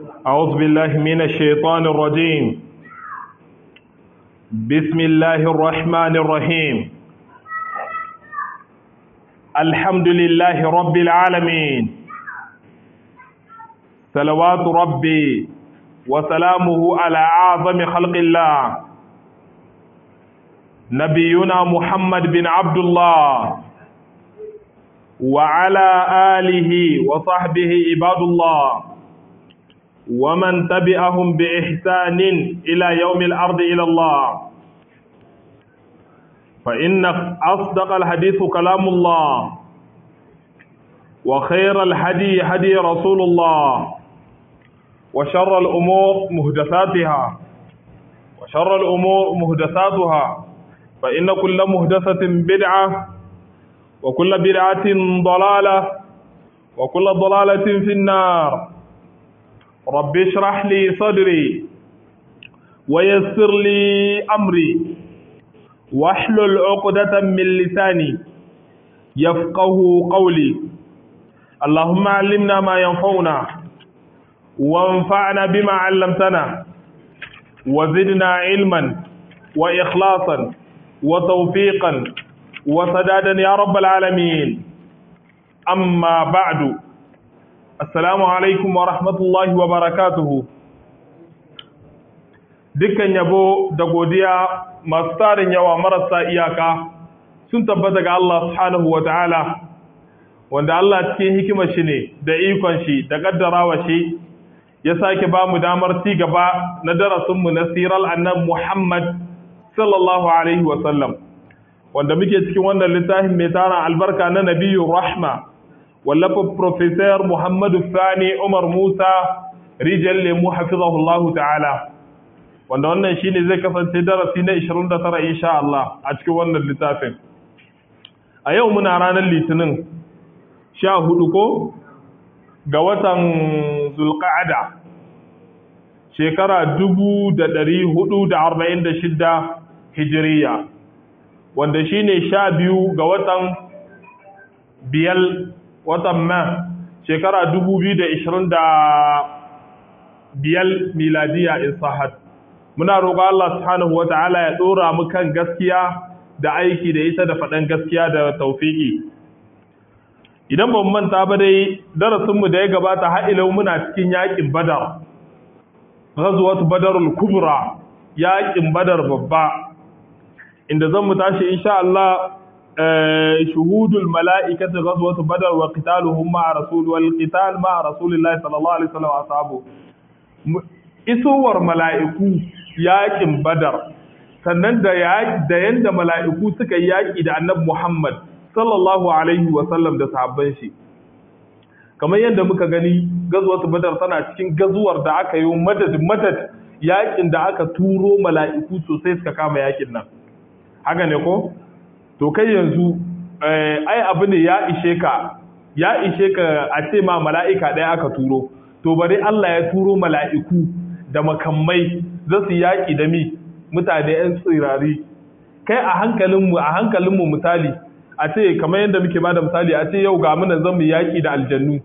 أعوذ بالله من الشيطان الرجيم بسم الله الرحمن الرحيم الحمد لله رب العالمين صلوات ربي وسلامه على أعظم خلق الله نبينا محمد بن عبد الله وعلى آله وصحبه عباد الله ومن تبعهم بإحسان إلى يوم الأرض إلى الله فإن أصدق الحديث كلام الله وخير الهدي هدي رسول الله وشر الأمور مهدثاتها وشر الأمور مهدثاتها فإن كل مهدثة بدعة وكل بدعة ضلالة وكل ضلالة في النار رب اشرح لي صدري ويسر لي أمري واحلل عقدة من لساني يفقه قولي اللهم علمنا ما ينفعنا وانفعنا بما علمتنا وزدنا علما وإخلاصا وتوفيقا وسدادا يا رب العالمين أما بعد Assalamu alaikum wa rahmatullahi wa barakatuhu. Dukkan yabo da godiya masu tarin yawa marasa iyaka sun tabbata ga Allah subhanahu wa ta'ala, wanda Allah cikin hikimar shi ne da ikon shi da ƙaddarawa shi ya sake ba mu damar ci gaba na darasinmu na sirar annabi Muhammad sallallahu Alaihi wasallam, wanda muke cikin wannan littafin mai tara albarka na Nabiyu Rahma. wallafa Profesor Muhammadu Sani Umar Musa rijal lemu hafizahullahu ta'ala wanda wannan shine zai kasance darasi na 29 insha Allah a cikin wannan littafin a yau muna ranar litinin 14 ko ga watan Zulqa'ada shekara 1446 Hijiriya wanda shine 12 ga watan biyal watan ma shekara biyar miladiya in sahat muna roƙo Allah subhanahu wata'ala ya ɗora mu kan gaskiya da aiki da ita da faɗan gaskiya da taufiki idan ban manta ba dai darasinmu da ya gabata ha'ilau muna cikin yaƙin badar ghazwat badarul kubra yaƙin badar babba inda zan mu tashi insha Allah شهود الملائكة غزوة بدر وقتالهم مع رسول والقتال مع رسول الله صلى الله عليه وسلم وأصحابه isowar mala'iku yaƙin badar sannan da da yanda mala'iku suka yi yaƙi da annabi Muhammad sallallahu alaihi wa sallam da sahabban shi kamar yadda muka gani gazuwar badar tana cikin gazuwar da aka yi madad madad yaƙin da aka turo mala'iku sosai suka kama yaƙin nan haka ne ko to kai yanzu ai abu ne ya ishe ka ya ishe ka a ce ma mala'ika ɗaya aka turo to bari Allah ya turo mala'iku da makamai za su yaƙi da mi mutane ‘yan tsirari kai a hankalinmu a hankalinmu misali a ce kamar yadda muke ba da misali a ce yau ga muna zan mu yaƙi da aljannu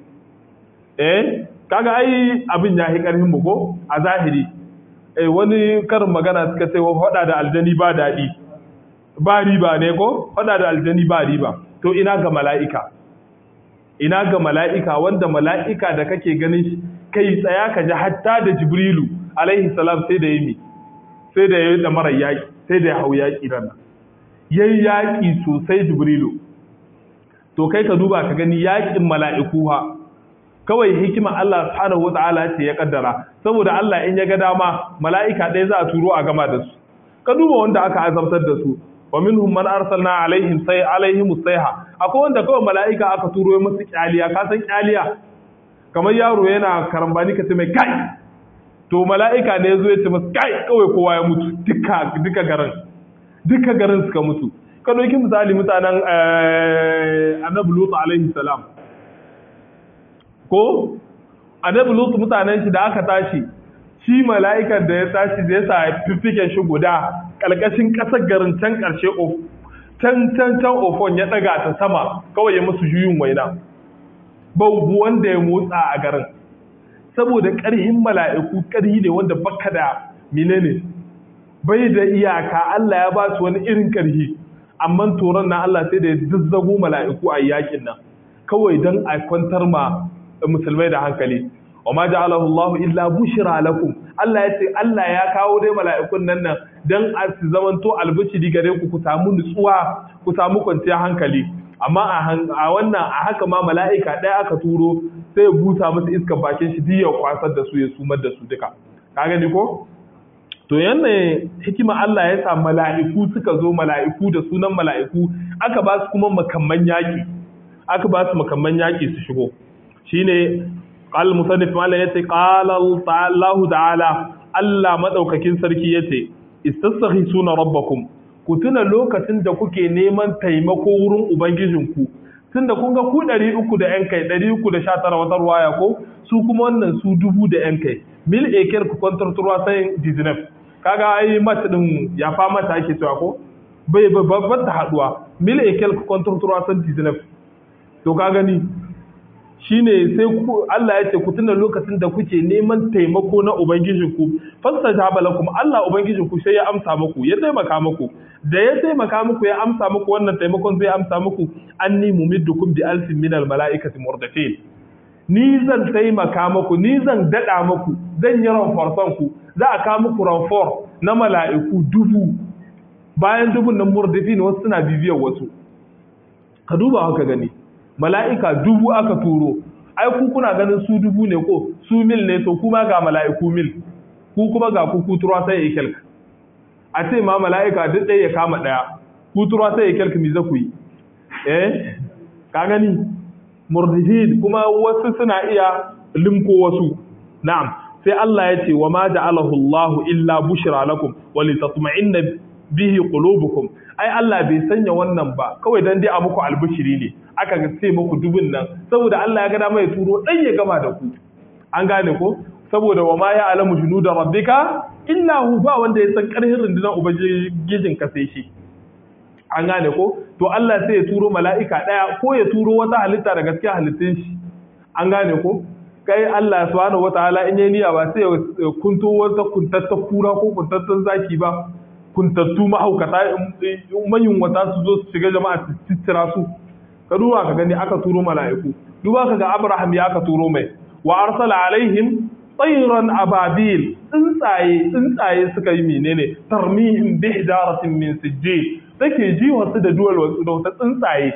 eh kaga ai abin ya yi ƙarfin mu ko a zahiri eh wani karin magana suka ce wa faɗa da aljani ba daɗi ba riba ne ko faɗa da aljani ba riba to ina ga mala'ika ina ga mala'ika wanda mala'ika da kake ganin shi kai tsaya ka ji hatta da jibrilu alaihi salam sai da yi sai da yi da mara yaƙi sai da ya hau yaƙi rana yayi yaƙi sosai jibrilu to kai ka duba ka gani yaƙin mala'iku ha kawai hikima Allah subhanahu wata'ala ce ya kaddara saboda Allah in ya ga dama mala'ika ɗaya za a turo a gama da su ka duba wanda aka azabtar da su wa minhum man arsalna alaihim sai alaihim sayha akwai wanda kawai mala'ika aka turo musu kyaliya ka san kyaliya kamar yaro yana karambani ka ce mai kai to mala'ika ne yazo ya ce masa kai kawai kowa ya mutu duka duka garin duka garin suka mutu ka dauki misali mutanen annabi lut alaihi salam ko annabi lut mutanen shi da aka tashi shi mala'ikan da ya tashi zai sa fiffiken shi guda ƙalƙashin ƙasar garin can ƙarshe can can can ofon ya ɗaga ta sama kawai ya musu juyin waina babu wanda ya motsa a garin saboda ƙarhin mala'iku ƙarhi ne wanda baka da menene bai da iyaka Allah ya ba su wani irin ƙarhi amma toron na Allah sai da ya zazzago mala'iku a yakin nan kawai don a kwantar ma musulmai da hankali wa ma ja'alahu Allah illa bushra lakum Allah ya ce Allah ya kawo dai mala'ikun nan nan dan a su zamanto albishiri gare ku ku samu nutsuwa ku samu kwanciyar hankali amma a wannan a haka ma mala'ika ɗaya aka turo sai ya busa musu iskar bakin shi duk ya kwasar da su ya sumar da su duka ka gani ko to yanne hikima Allah ya sa mala'iku suka zo mala'iku da sunan mala'iku aka ba su kuma makamman yaki aka ba su makamman yaki su shigo shine qal musannif mallan yace qala Allah ta'ala Allah madaukakin sarki yace istasghisuna rabbakum ku tuna lokacin da kuke neman taimako wurin ubangijinku tunda kun ga ku 300 da yan kai 319 wata ruwaya ko su kuma wannan su dubu da yan kai mil eker ku kwantar turwa sai dizinef kaga ai mat din ya fa mata ake cewa ko bai babbar ta haduwa mil eker ku kwantar turwa sai dizinef to ka gani shine sai Allah ya ce ku tuna lokacin da kuke neman taimako na ubangijinku fastajaba lakum Allah ubangijinku sai ya amsa muku ya taimaka muku da ya taimaka muku ya amsa muku wannan taimakon zai amsa muku anni mumiddukum bi alfin minal malaikati murdafin ni zan taimaka muku ni zan dada muku zan yi ranforson ku za a kawo muku ranfor na mala'iku dubu bayan dubun nan murdafin wasu suna bibiyar wasu ka duba haka gani mala'ika dubu aka turo ai ku kuna ganin su dubu ne ko su mil ne to kuma ga mala'iku mil ku kuma ga ku kuturwa sai ya kyalka a ce ma mala'ika duk ɗaya ya kama ɗaya kuturwa sai ya kyalka mi za ku yi eh ka gani murdihid kuma wasu suna iya limko wasu na'am sai Allah ya ce wa ma ja'alahu Allahu illa bushra lakum wa litatma'inna bihi qulubukum ai Allah bai sanya wannan ba kawai dan dai a muku albishiri ne aka ga sai muku dubin nan saboda Allah ya ga dama ya turo dan ya gama da ku an gane ko saboda wa ma ya alamu junuda rabbika illa hu ba wanda ya san karhin rundunar ubangijin ka sai shi an gane ko to Allah sai ya turo mala'ika daya ko ya turo wata halitta da gaskiya halittun shi an gane ko kai Allah subhanahu wataala in yayi niyya ba sai ya kunto wata kuntatta kura ko kuntattan zaki ba kuntattu mahaukata manyan wata su zo su shiga jama'a su tittira su ka duba ka gani aka turo mala'iku duba ka ga Abraham ya aka turo mai wa arsala alaihim tsayran ababil tsuntsaye tsuntsaye suka yi menene tarmihim bi hijaratin min sijjil take ji wasu da duwal wasu da wata tsuntsaye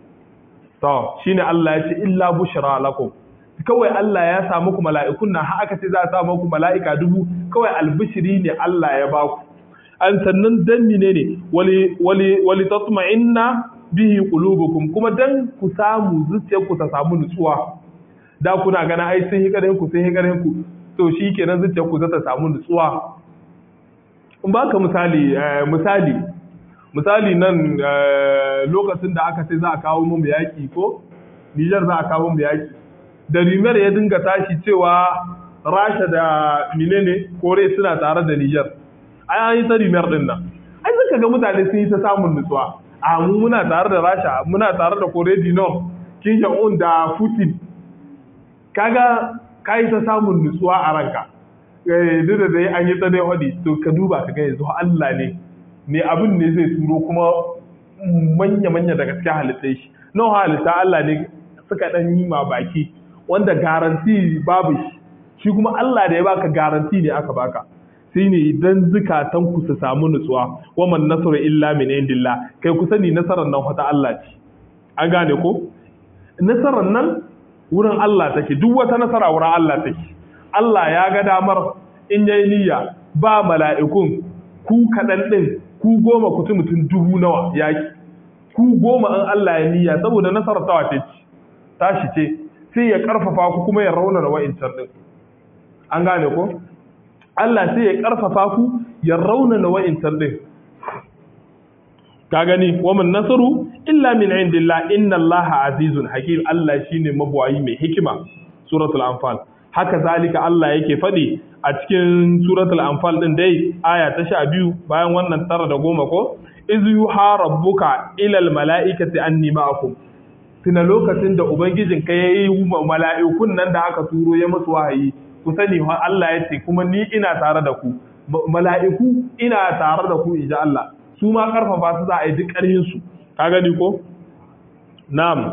to shine Allah ya ce illa bushra lakum kawai Allah ya sa muku mala'ikun nan har aka ce za a sa muku mala'ika dubu kawai albishiri ne Allah ya baku an sannan dan menene wali wali wali tatma'inna bihi qulubukum kuma dan ku samu zuciyarku ta samu nutsuwa da kuna gana ai sun yi karen ku sun yi karen ku to shikenan zuciyarku za ta samu nutsuwa in baka misali misali misali nan lokacin da aka ce za a kawo mu yaki ko Niger za a kawo mu yaki da Rimer ya dinga tashi cewa Rasha da menene Kore suna tare da Niger ai an yi ta Rimer din nan ai suka ga mutane sun yi ta samun nutsuwa a mu muna tare da rasha muna tare da kore dino kin un da putin kaga ka yi ta samun nutsuwa a ranka duk da dai an yi ta dai hodi to ka duba ka ga yanzu Allah ne ne abin ne zai turo kuma manya manya da gaskiya halittai shi nan halitta Allah ne suka dan yi ma baki wanda garanti babu shi shi kuma Allah da ya baka garanti ne aka baka sai ne idan zukatanku su samu nutsuwa waman nasaru illa min indillah kai ku sani nasarar nan wata Allah ce an gane ko nasarar nan wurin Allah take duk wata nasara wurin Allah take Allah ya ga damar in yayi niyya ba mala'ikun ku kaɗan ɗin ku goma ku mutum dubu nawa yaki ku goma an Allah ya niyya saboda nasarar ta wace ce tashi ce sai ya karfafa ku kuma ya raunana wa'incan ɗin an gane ko Allah sai ya ƙarfafa ku ya raunana wa'intar ɗin. Ka gani, wamin nasaru, illa min indillah inna Allah azizun hakim Allah shi ne mabuwayi mai hikima, Suratul Anfal. Haka zalika Allah yake faɗi a cikin Suratul Anfal ɗin dai, aya ta sha biyu bayan wannan tara da goma ko, Izu yuha rabbuka ilal mala'ikati anni ma'akum. Tuna lokacin da Ubangijinka ya yi mala'ikun nan da aka turo ya masu wahayi, ku sani Allah ya ce kuma ni ina tare da ku mala'iku ina tare da ku inji Allah su ma karfafa su za a yi duk ƙarhin su ka gani ko na'am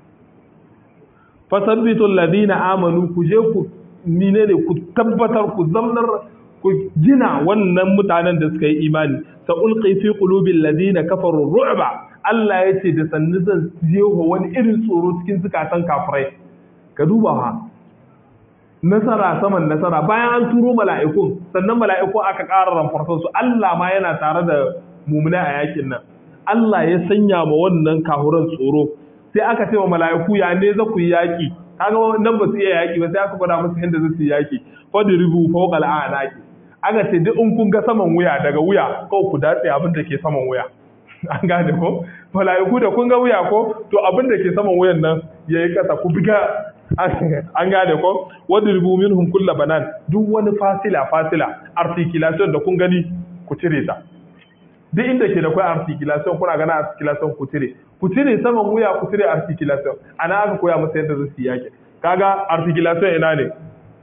fasabbitu alladhina amanu ku je ku menene ku tabbatar ku zamnar ku gina wannan mutanen da suka yi imani sa ulqi fi qulubil ladina kafaru ru'ba Allah ya ce da sannu zan jeho wani irin tsoro cikin zukatan kafirai ka duba ha nasara saman nasara bayan an turo mala'ikun sannan mala'ikun aka ƙara ramfarsan su Allah ma yana tare da mumuna a yakin nan Allah ya sanya ma wannan kahuran tsoro sai aka ce wa mala'iku ya ne za ku yi yaki kaga nan ba su iya yaki ba sai aka gwada musu yadda za su yi yaki fadribu fawqa al'anaki aka ce duk in kun ga saman wuya daga wuya kawai ku datse abin da ke saman wuya an gane ko mala'iku da kun ga wuya ko to abin da ke saman wuyan nan yayi kasa ku biga an gane ko wadribu minhum kull banan duk wani fasila fasila articulation da kun gani ku cire ta duk inda ke da kai articulation kuna gana articulation ku cire ku cire saman wuya ku cire articulation ana aka koya masa yadda zai yake kaga articulation ina ne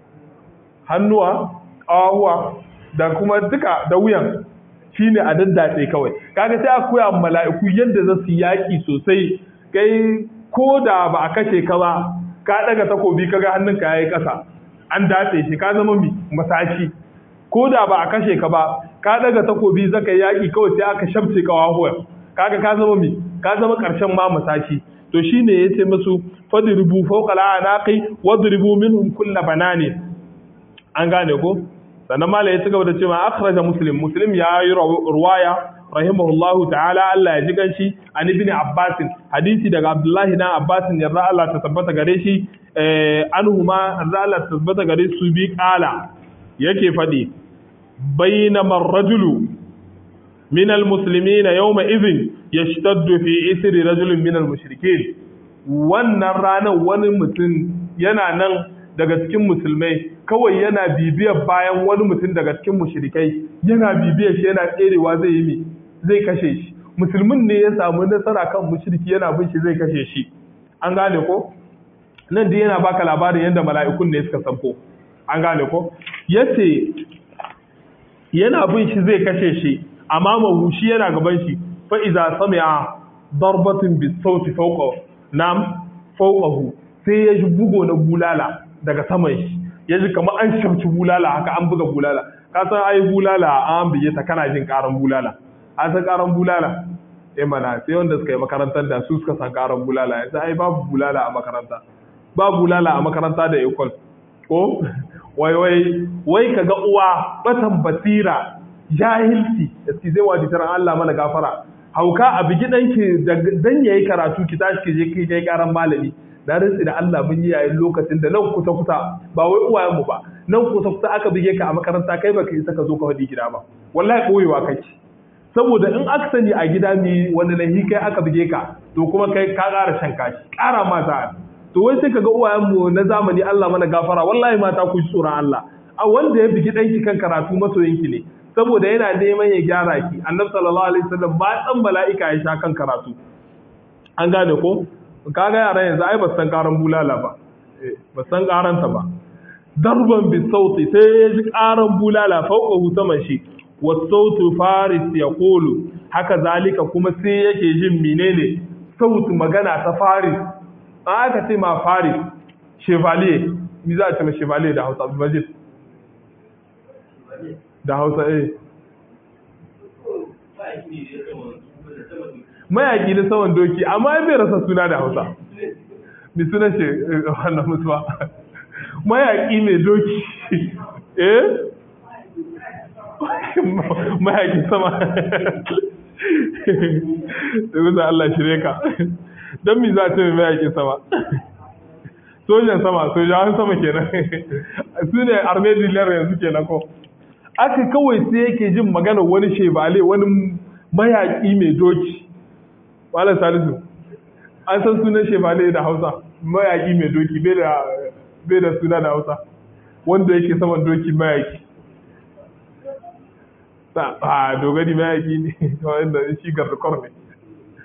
hannuwa ƙawahuwa da kuma duka da wuyan shine a daddace kawai kaga sai aka koya mala'iku yadda za su yaƙi sosai kai ko da ba a kashe ka ba ka daga takobi kaga hannunka yayi ƙasa an datse shi ka zama masashi ko da ba a kashe ka ba ka daga takobi zaka yaƙi kawai sai aka shabce ƙawahuwa kaga ka zama mi ka zama ƙarshen ma masashi to shine yace musu fadribu fawqa al'anaqi wadribu minhum kull banani an gane ko sannan mala ya cigaba da cewa akhraja muslim muslim ya yi ruwaya rahimahullahu ta'ala Allah ya ji ganshi an ibn abbas hadisi daga abdullahi dan abbas yarda Allah ta tabbata gare shi eh anhuma yarda Allah ta tabbata gare su bi kala yake fadi bainama ar-rajulu min al-muslimin yawma idhin yashtaddu fi isri rajulin min al-mushrikeen wannan ranar wani mutum yana nan daga cikin musulmai kawai yana bibiyar bayan wani mutum daga cikin mushrikai yana bibiyar shi yana tserewa zai yi mi zai kashe shi musulmin ne ya samu nasara kan mushriki yana bin shi zai kashe shi an gane ko nan dai yana baka labarin yadda mala'ikun ne suka sanko an gane ko yace yana bin shi zai kashe shi amma mahu shi yana gaban shi fa iza sami'a darbatin bisauti fawqa nam fawqahu sai ya ji bugo na bulala daga saman shi ya ji kamar an shamci bulala haka an buga bulala ka san ai bulala an bige ta kana jin karan bulala an san karan bulala eh mana sai wanda suka yi makarantar da su suka san karan bulala yanzu ai babu bulala a makaranta ba bulala a makaranta da ekol ko wai wai wai kaga uwa batan basira jahilci eski zai waji taran Allah mana gafara hauka a bigi danki dan yayi karatu ki tashi ki je ki kai karan malami na rantsi da Allah mun yi yayin lokacin da nan kusa kusa ba wai uwayenmu ba nan kusa kusa aka bige ka a makaranta kai baka isa ka zo ka faɗi gida ba wallahi koyewa kake saboda in aka sani a gida mi wanda lahi kai aka bige ka to kuma kai ka ƙara shan kashi ƙara mata to wai sai kaga uwayenmu na zamani Allah mana gafara wallahi mata ku ji tsoron Allah a wanda ya bigi ɗanki kan karatu masoyinki ne saboda yana neman ya gyara ki annabi sallallahu alaihi wasallam ba dan mala'ika ya sha kan karatu an gane ko kaga yaran yanzu ai ba san karan bulala ba ba san karanta ba darban bi sauti sai ya ji karan bulala fauka hu saman shi wa sautu faris ya kulu haka zalika kuma sai yake jin menene sautu magana ta faris an aka ce ma faris chevalier mi za a ce ma chevalier da hausa majid da hausa eh mayaki na saman doki amma ya bai rasa suna da hausa mai suna ce wannan mutuwa mayaki mai doki eh mayaki sama da guza Allah shirye ka don mi za a ce mai mayaki sama sojan sama sojan sama kenan su ne arme dilar yanzu kenan ko aka kawai sai yake jin magana wani shebale wani mayaki mai doki Malam Salisu, an san sunan Shefale da Hausa, mayaƙi mai doki bai da suna da Hausa, wanda yake saman doki mayaƙi. A dogari mayaƙi ne, wanda shi gardukor ne.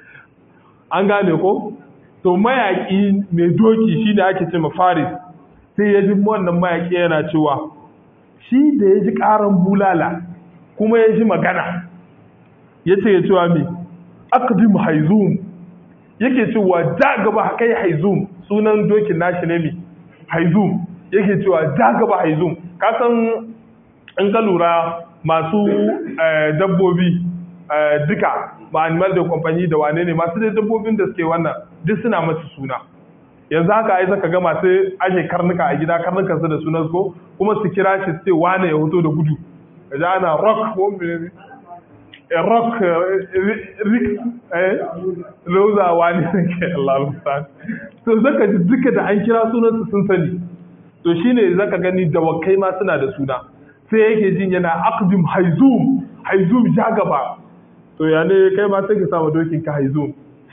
An gane ko? To mayaƙi mai doki shi ne ake ce ma Faris, sai ya ji wannan mayaƙi yana cewa shi da ya ji ƙaran bulala kuma ya ji magana ya ce ya cewa mai akdim haizum yake cewa ja gaba kai haizum sunan dokin nashi ne mai haizum yake cewa ja gaba haizum kasan in ka lura masu dabbobi duka ba animal da kwamfani da wane ne masu dai dabbobin da suke wannan duk suna masu suna yanzu haka ai zaka ga masu ashe karnuka a gida karnukan su da sunan ko kuma su kira shi su ce wane ya hoto da gudu kaji ana rock ko mene rock rik eh roza wani ke Allah mustan to zaka ji duka da an kira sunan su sun sani to shine zaka gani dawakai ma suna da suna sai yake jin yana aqdim haizum haizum ja gaba to ya ne kai ma sai ka samu dokin ka haizum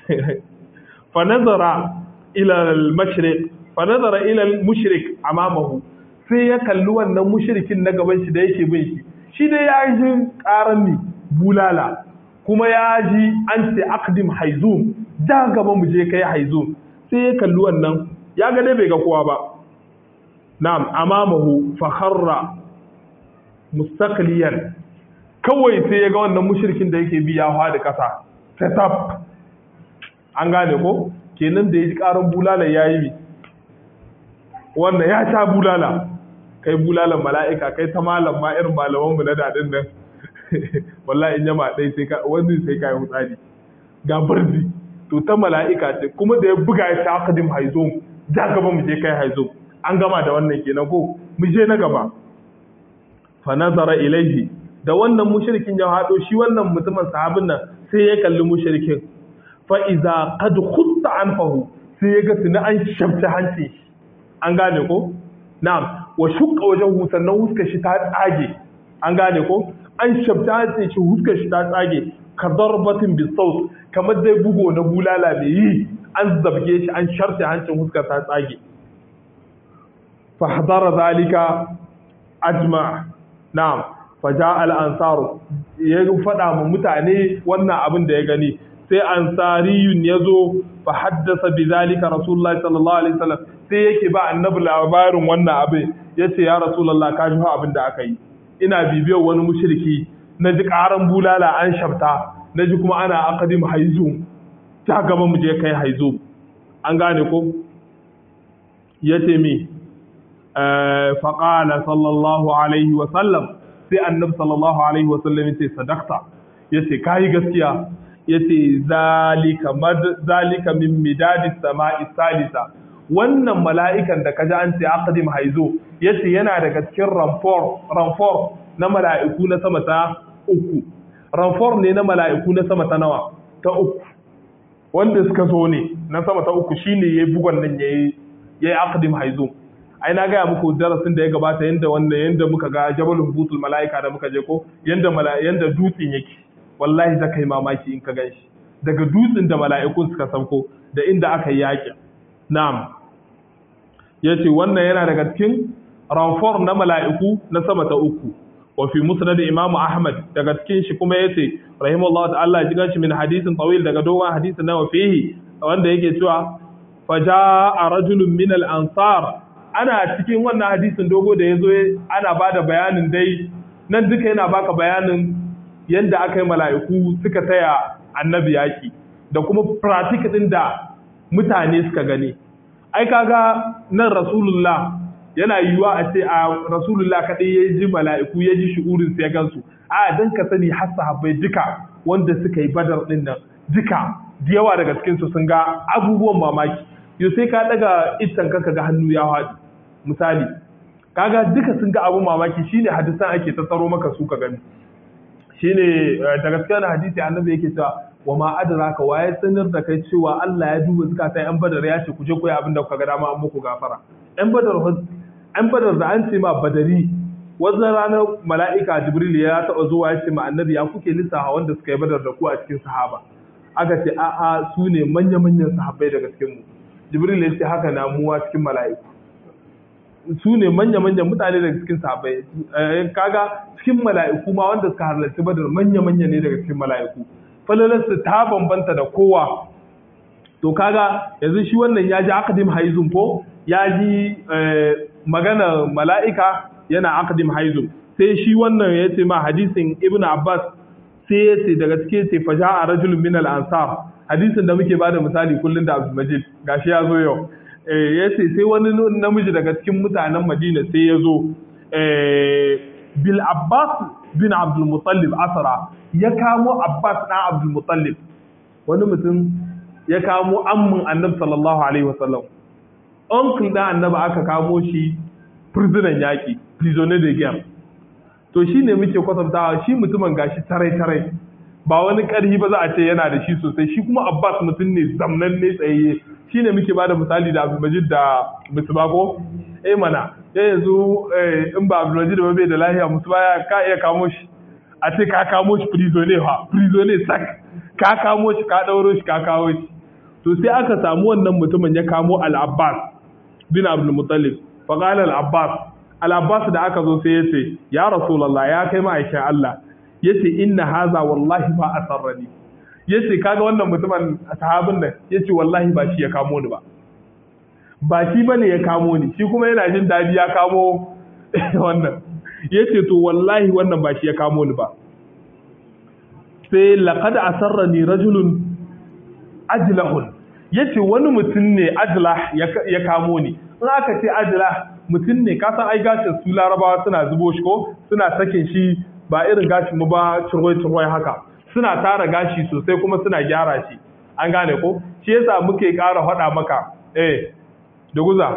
fa nazara ila al-mashriq fa nazara ila al-mushrik amamahu sai ya kalli wannan mushrikin na gaban shi da yake bin shi shi dai ya ji karan ni bulala kuma ya ji an ce aqdim haizum da gaba mu je kai haizum sai ya kalli wannan ya ga dai bai ga kowa ba na'am amamahu fa kharra mustaqliyan kawai sai ya ga wannan mushrikin da yake bi ya da kasa setup an gane ko kenan da ya ji karan bulala ya yi wannan ya sha bulala kai bulalan mala'ika kai ta malam ma irin malamanmu na daɗin nan wallahi in yama ɗai sai ka wani sai ka yi hutsari ga barzi to ta mala'ika ce kuma da ya buga ya sha akadim haizom ja gaba mu je kai haizom an gama da wannan kenan ko mu je na gaba fa nazara ilaihi da wannan mushrikin ya haɗo shi wannan mutumin sahabin nan sai ya kalli mushrikin fa'iza kad hutta an fahu sai ya ga tuni an shabta hanci an gane ko? na'am wa shuka wajen husan nan huskar shi ta tsage an gane ko? an shabta hanci shi huskar shi ta tsage ka zarbatin bisaut kamar dai bugo na bulala mai yi an zabge shi an sharta hancin huskar ta tsage fahdara zalika ajma na'am faja al-ansaru ya faɗa ma mutane wannan abin da ya gani sai ansariyun ya zo fa haddasa bi zalika rasulullahi sallallahu alaihi wasallam sai yake ba annabi labarin wannan abin yace ya rasulullah ka ji abin da aka yi ina bibiyar wani mushriki na ji karan bulala an shabta na ji kuma ana aqdim haizum ta gaba mu je kai haizum an gane ko yace mi fa qala sallallahu alaihi wasallam sai annabi sallallahu alaihi wasallam yace sadaqta yace kai gaskiya yace zalika mad zalika min midadi sama'i salisa wannan mala'ikan da kaji an ce aqdim haizo yace yana daga cikin ranfor ranfor na mala'iku na sama ta uku ranfor ne na mala'iku na sama ta nawa ta uku wanda suka zo ne na sama ta uku shine yayi bugon nan yayi yayi aqdim haizo ai na gaya muku darasin da ya gabata yanda wanda yanda muka ga jabalul butul mala'ika da muka je ko yanda yanda dutsen yake wallahi za ka yi mamaki in ka gan shi daga dutsen da mala'ikun suka sauko da inda aka yi yaƙi na'am ya ce wannan yana daga cikin ranfor na mala'iku na sama ta uku wa fi musnad imam ahmad daga cikin shi kuma yace rahimahullahu ta'ala ya jigan shi min hadisin tawil daga dogon hadisin na fihi wanda yake cewa faja'a rajulun min al-ansar ana cikin wannan hadisin dogo da yazo ana bada bayanin dai nan duka yana baka bayanin yadda aka yi mala'iku suka taya annabi yaƙi da kuma pratik ɗin da mutane suka gani. Ai kaga nan Rasulullah yana yiwuwa a ce a Rasulullah kaɗai ya ji mala'iku ya ji shi'urin sai gansu. A don ka sani har sahabbai duka wanda suka yi badar ɗin nan duka da yawa daga cikinsu sun ga abubuwan mamaki. Yau sai ka ɗaga itan ka ga hannu ya haɗu. Misali, kaga duka sun ga abun mamaki shine hadisan ake tattaro maka su ka gani. shine da gaskiya na hadisi annabi yake cewa wa ma adraka wa ya sanar da kai cewa Allah ya duba zakata yan badar ya ce ku je ku yi abin da kuka ga dama an muku gafara yan badar yan badar da an ce ma badari wannan ranar mala'ika jibril ya taɓa zuwa ya ce ma annabi ya kuke lissafa wanda suka yi badar da ku a cikin sahaba aka ce a'a su ne manya-manyan sahabbai daga cikin mu jibril ya ce haka na muwa cikin mala'iku su ne manya-manyan mutane daga cikin sahabbai kaga cikin mala'iku ma wanda suka halarci badar manya-manya ne daga cikin mala'iku falalarsu ta bambanta da kowa to kaga yanzu shi wannan ya ji akadim haizun ko ya ji magana mala'ika yana aqdim haizu sai shi wannan ya ce ma hadisin ibn abbas sai ya ce daga cikin ce faja a rajulun min al-ansar hadisin da muke bada misali kullum da abdul majid gashi ya zo yau ya ce sai wani namiji daga cikin mutanen madina sai ya zo bil abbas bin abdul mutallib asara ya kamo abbas ɗan abdul mutallib wani mutum ya kamo ammin annabi sallallahu alaihi wasallam uncle ɗan annabi aka kamo shi prisoner yaƙi prisoner de guerre to shi ne muke kwatantawa shi mutumin gashi tarai-tarai ba wani ƙarhi ba za a ce yana da shi sosai shi kuma abbas mutum ne zamnan ne tsayayye shi ne muke bada misali da abdulmajid da musubako eh mana ya yanzu in ba abdulmajid ba bai da lahiya musuba ya ka iya kamo shi a ce ka kamo shi prisoner ha prisoner sak ka kamo shi ka ɗauro shi ka kawo shi to sai aka samu wannan mutumin ya kamo al-abbas bin abdulmutallib faqala al-abbas al-abbas da aka zo sai ya ce ya rasulullah ya kai ma'aikin Allah yace inna haza wallahi ba asarrani yace kaga wannan mutumin sahabin nan yace wallahi ba shi ya kamo ni ba ba shi bane ya kamo ni shi kuma yana jin dadi ya kamo wannan yace to wallahi wannan ba shi ya kamo ni ba sai laqad asarrani rajulun ajlahun yace wani mutum ne ajlah ya kamo ni in aka ce ajlah mutum ne ka san ai gashin su larabawa suna zubo shi ko suna sakin shi ba irin gashin mu ba cirwai-cirwai haka suna tara gashi sosai kuma suna gyara shi an gane ko shi yasa muke ƙara faɗa maka eh da guza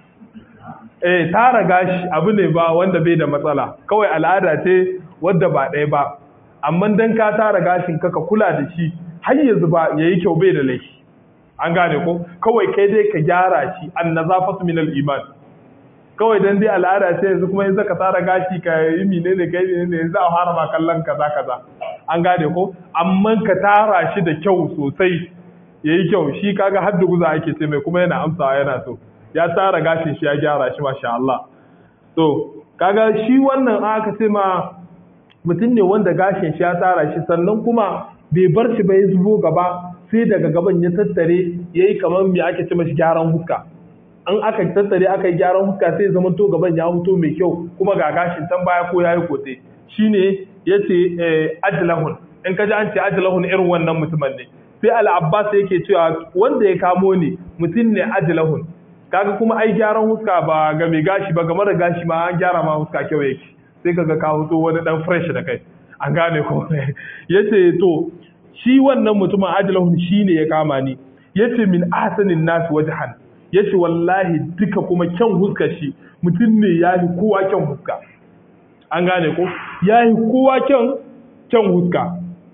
eh tara gashi abu ne ba wanda bai da matsala kawai al'ada ce wadda ba ɗaya ba amma dan ka tara gashin ka ka kula da shi har yanzu ba yayi kyau bai da laifi an gane ko kawai kai dai ka gyara shi an nazafatu min al-iman kawai dan dai al'ada ce yanzu kuma yanzu ka tsara gashi ka yi mine ne kai ne yanzu a fara ma kallon kaza kaza an gane ko amma ka tara shi da kyau sosai yayi kyau shi kaga har da guza ake ce mai kuma yana amsawa yana so ya tara gashin shi ya gyara shi masha Allah to kaga shi wannan aka ce ma mutum ne wanda gashin shi ya tara shi sannan kuma bai bar shi ba ya zubo gaba sai daga gaban ya tattare yayi kamar me ake ce mashi gyaran huska an aka tattare aka yi gyaran huska sai zama to gaban ya fito mai kyau kuma ga gashin tan baya ko yayi kote shine yace ajlahun in ka ji an ce ajlahun irin wannan mutumin ne sai al-abbas yake cewa wanda ya kamo ni mutum ne ajlahun kaga kuma ai gyaran huska ba ga mai gashi ba ga mara gashi ma an gyara ma huska kyau yake sai kaga ka fito wani dan fresh da kai an gane ko yace to shi wannan mutumin ajlahun shine ya kama ni yace min ahsanin nas wajhan ya ce wallahi duka kuma kyan huska shi mutum ne ya yi kowa kyan huska an gane ko ya yi kowa kyan kyan huska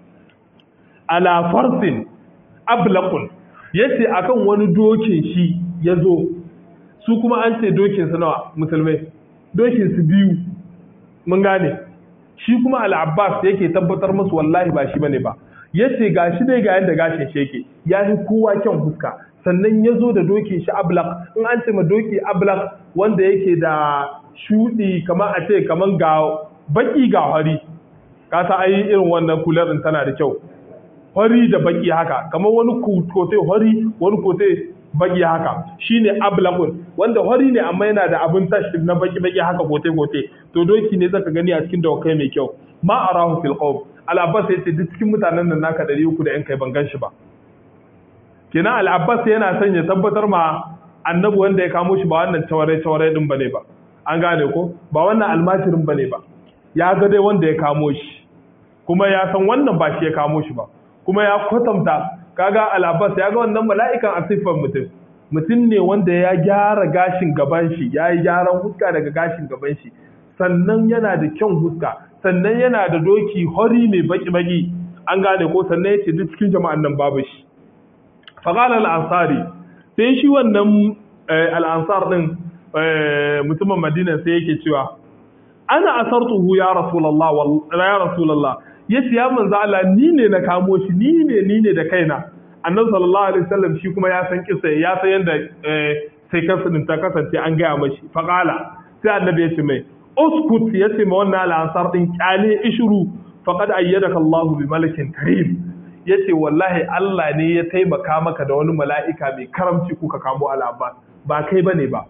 ala farsin ablaqun ya ce akan wani dokin shi ya zo su kuma an ce dokin su nawa musulmai dokin su biyu mun gane shi kuma al-abbas yake tabbatar musu wallahi ba shi bane ba yace gashi dai ga yanda gashin shi yake ya yi kowa kyan huska sannan ya zo da doki shi ablak in an ce ma doki ablak wanda yake da shuɗi kamar a ce kamar ga baki ga hari ka sa ai irin wannan kular din tana da kyau hari da baki haka kamar wani kote hari wani kote baki haka shine ablakun wanda hari ne amma yana da abin tashi na baki baki haka kote kote to doki ne zaka gani a cikin dawakai mai kyau ma arahu fil qawm al abbas yace duk cikin mutanen nan naka 300 da yan kai ban gan shi ba kenan al'abbas yana son ya tabbatar ma annabi wanda ya kamo shi ba wannan taware-taware din bane ba an gane ko ba wannan almajirin bane ba ya ga dai wanda ya kamo shi kuma ya san wannan ba shi ya kamo shi ba kuma ya kwatanta kaga al'abbas ya ga wannan mala'ikan a siffar mutum mutum ne wanda ya gyara gashin gaban shi ya yi gyaran huska daga gashin gaban shi sannan yana da kyan huska sannan yana da doki hori mai baki-baki an gane ko sannan ya ce duk cikin jama'an nan babu shi faƙalar al'ansari sai shi wannan al'ansar ɗin mutumin madina sai yake cewa ana asartuhu ya rasulallah ya rasulallah ya ce ya manzo Allah ni ne na kamo shi ni ne ni ne da kaina annabi sallallahu alaihi wasallam shi kuma ya san kisa ya san yanda sai kansa din ta kasance an gaya mashi faqala sai annabi ya ce mai uskut ya ce ma wannan al'ansar din kyale ishuru faqad ayyadaka Allahu bi malakin karim ya ce wallahi Allah ne ya taimaka maka da wani mala'ika mai karamci kuka kamo al'abbas ba kai ba ne ba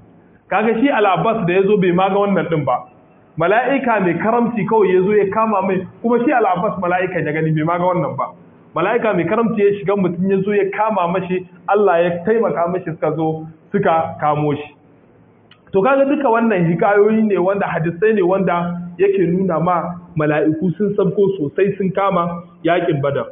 kaga shi al-abbas da yazo bai ma ga wannan din ba mala'ika mai karamci kawai yazo ya kama mai kuma shi al-abbas mala'ika ya gani bai ma ga wannan ba mala'ika mai karamci ya shiga mutum ya zo ya kama mashi Allah ya taimaka mashi suka zo suka kamo shi to kaga duka wannan hikayoyi ne wanda hadisai ne wanda yake nuna ma mala'iku sun sabko sosai sun kama yakin badar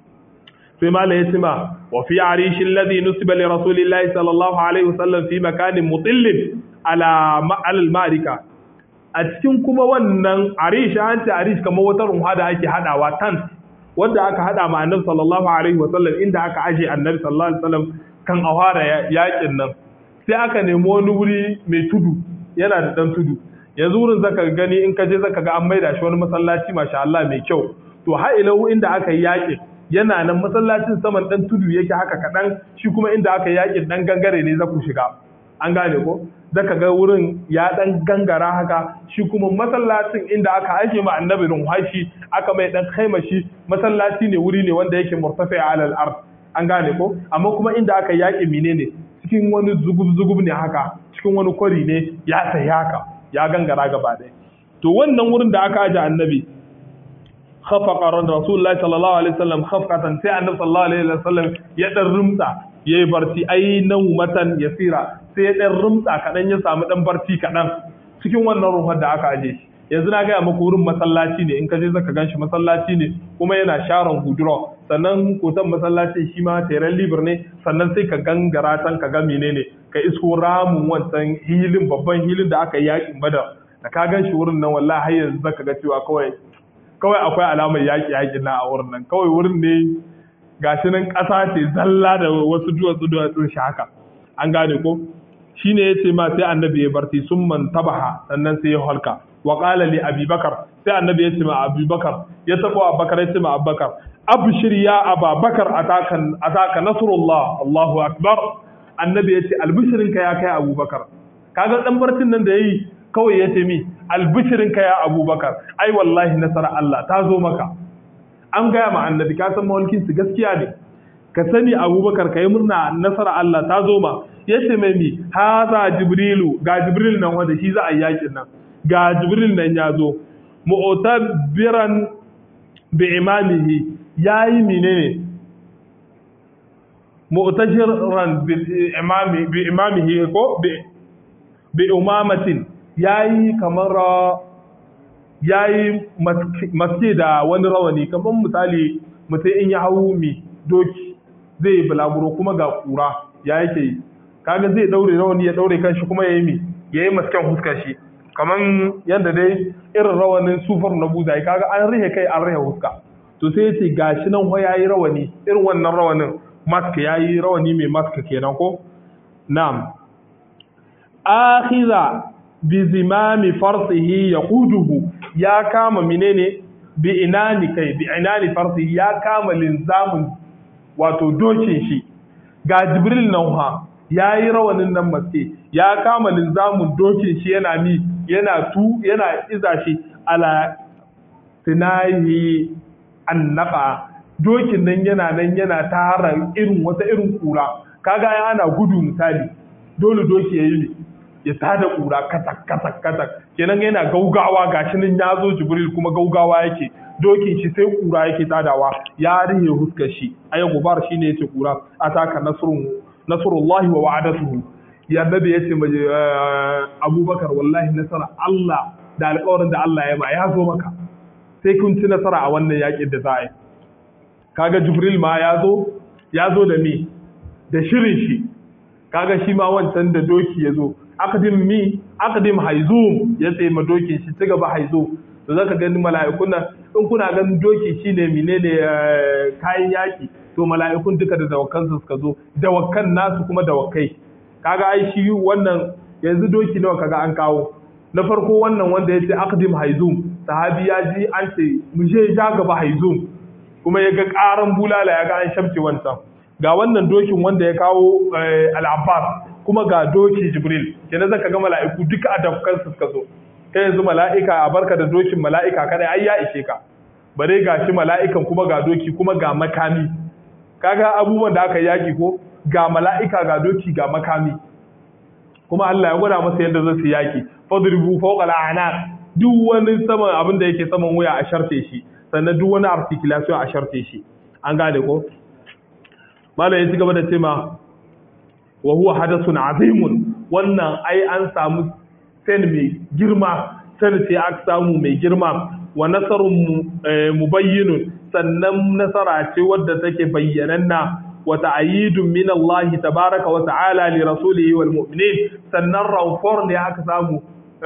sai mala ya ce ma wa fi arishin ladhi nusiba li rasulillahi sallallahu alaihi wasallam fi makanin mutillin ala ma'al marika a cikin kuma wannan arish an ce arish kamar wata runha da ake hadawa tent wanda aka hada ma annabi sallallahu alaihi wasallam inda aka aje annabi sallallahu alaihi wasallam kan awara yakin nan sai aka nemi wani wuri mai tudu yana da dan tudu yanzu wurin zaka gani in ka je zaka ga an maida shi wani masallaci masha Allah mai kyau to har ilahu inda aka yi yakin yana nan masallacin saman dan tudu yake haka kadan shi kuma inda aka yi yakin dan gangare ne za ku shiga an gane ko zaka ga wurin ya dan gangara haka shi kuma masallacin inda aka aike ma annabi hashi aka mai dan shi masallaci ne wuri ne wanda yake murtafi alal ard an gane ko amma kuma inda aka yaki menene cikin wani zugub zugub ne haka cikin wani kwari ne ya sai haka ya gangara gaba ɗaya to wannan wurin da aka aje annabi khafaqa rasulullahi sallallahu alaihi wasallam khafqatan sai annabi sallallahu alaihi wasallam ya dan rumtsa yayi barci ai matan yasira sai ya ɗan rumtsa kaɗan ya samu ɗan barci kaɗan cikin wannan ruhar da aka aje shi yanzu na gaya maka wurin masallaci ne in ka je zaka ganshi masallaci ne kuma yana sharon gudura sannan kotan masallaci shi ma teren libir ne sannan sai ka gangara can ka ga menene ka isko ramin wancan hilin babban hilin da aka yi yakin badar da ka ganshi wurin nan wallahi har yanzu zaka ga cewa kawai kawai akwai alamar yaki yakin na a wurin nan kawai wurin ne gashi nan ƙasa ce zalla da wasu duwatsu duwatsun shi haka an gane ko shi ne ya ce ma sai annabi ya barci sun man tabaha sannan sai ya halka wa qala li abubakar sai annabi ya ce ma abubakar ya tabo abubakar ya ce ma abubakar abshir ya ababakar ataka ataka nasrullah allahu akbar annabi ya ce albishirinka ya kai abubakar kaga dan barcin nan da yayi kawai ya ce mi albishirinka ya abubakar ai wallahi nasara Allah ta zo maka an gaya ma annabi ka san mawalkin su gaskiya ne ka sani abubakar ka yi murna nasara Allah ta zo ma ya ce mai mi haza jibrilu ga jibril nan wanda shi za a yi yakin nan ga jibril nan ya zo mu'tabiran bi imamihi yayi menene mu'tajiran bi imami bi imamihi ko bi bi umamatin yayi kamar yayi maske da wani rawani kamar misali mutum in ya hau mi doki zai yi bulaguro kuma ga kura ya yake yi kaga zai daure rawani ya daure kanshi kuma ya yi mi ya yi masken huskar shi kaman yadda dai irin rawanin sufar na buza kaga an rihe kai an rihe huska to sai ya ce gashi nan ya yi rawani irin wannan rawanin mask ya yi rawani mai mask kenan ko na'am akhiza bi zimami farsihi yaquduhu ya kama menene bi inani kai bi inani farsihi ya kama linzamin wato dokin shi ga jibril nan ha ya yi rawanin nan maske ya kama linzamin dokin shi yana mi yana tu yana iza shi ala sinahi annaka dokin nan yana nan yana tara irin wata irin kura kaga ya ana gudu misali dole doki ya yi ya tada kura katak katak katak kenan yana gaugawa gashi nan ya zo jibril kuma gaugawa yake dokin shi sai kura yake tadawa ya rihe huskar shi aya gubar shine yace kura ataka nasrun nasrullahi wa wa'adatuhu ya nabi yace maje abubakar wallahi nasara Allah da alƙawarin da Allah ya ma ya zo maka sai kun ci nasara a wannan yakin da za a yi kaga jibril ma ya zo ya zo da mi da shirin shi kaga shi ma wancan da doki ya zo aqdim mi aqdim haizum ya tsaye ma dokin shi ci gaba haizum to zaka gani mala'ikun nan in kuna ganin doki shine menene kayan yaki to mala'ikun duka da dawakan su suka zo dawakan nasu kuma dawakai kaga ai shi wannan yanzu doki nawa kaga an kawo na farko wannan wanda ya ce aqdim haizum sahabi ya ji an ce mu je ja gaba haizum kuma ya ga karan bulala ya ga an shamce wancan ga wannan dokin wanda ya kawo al-abbas kuma ga doki jibril kenan zaka ga mala'iku duka a dawakan su suka zo kai yanzu mala'ika a barka da dokin mala'ika kada ai ya ishe ka bare ga shi mala'ikan kuma ga doki kuma ga makami kaga abubuwan da aka yaki ko ga mala'ika ga doki ga makami kuma Allah ya gwada masa yadda zai yaki fadribu fawqa al'anaq duk wani saman abin da yake saman wuya a sharfe shi sannan duk wani articulation a sharfe shi an gane ko malam ya ci gaba da cewa wa huwa hadathun azimun wannan ai an samu sen mai girma sen ce aka samu mai girma wa nasarun mubayyinun sannan nasara ce wadda take bayyananna wa ta'yidun min Allah tabaraka wa ta'ala li rasulihi wal mu'minin sannan rawfor ne aka samu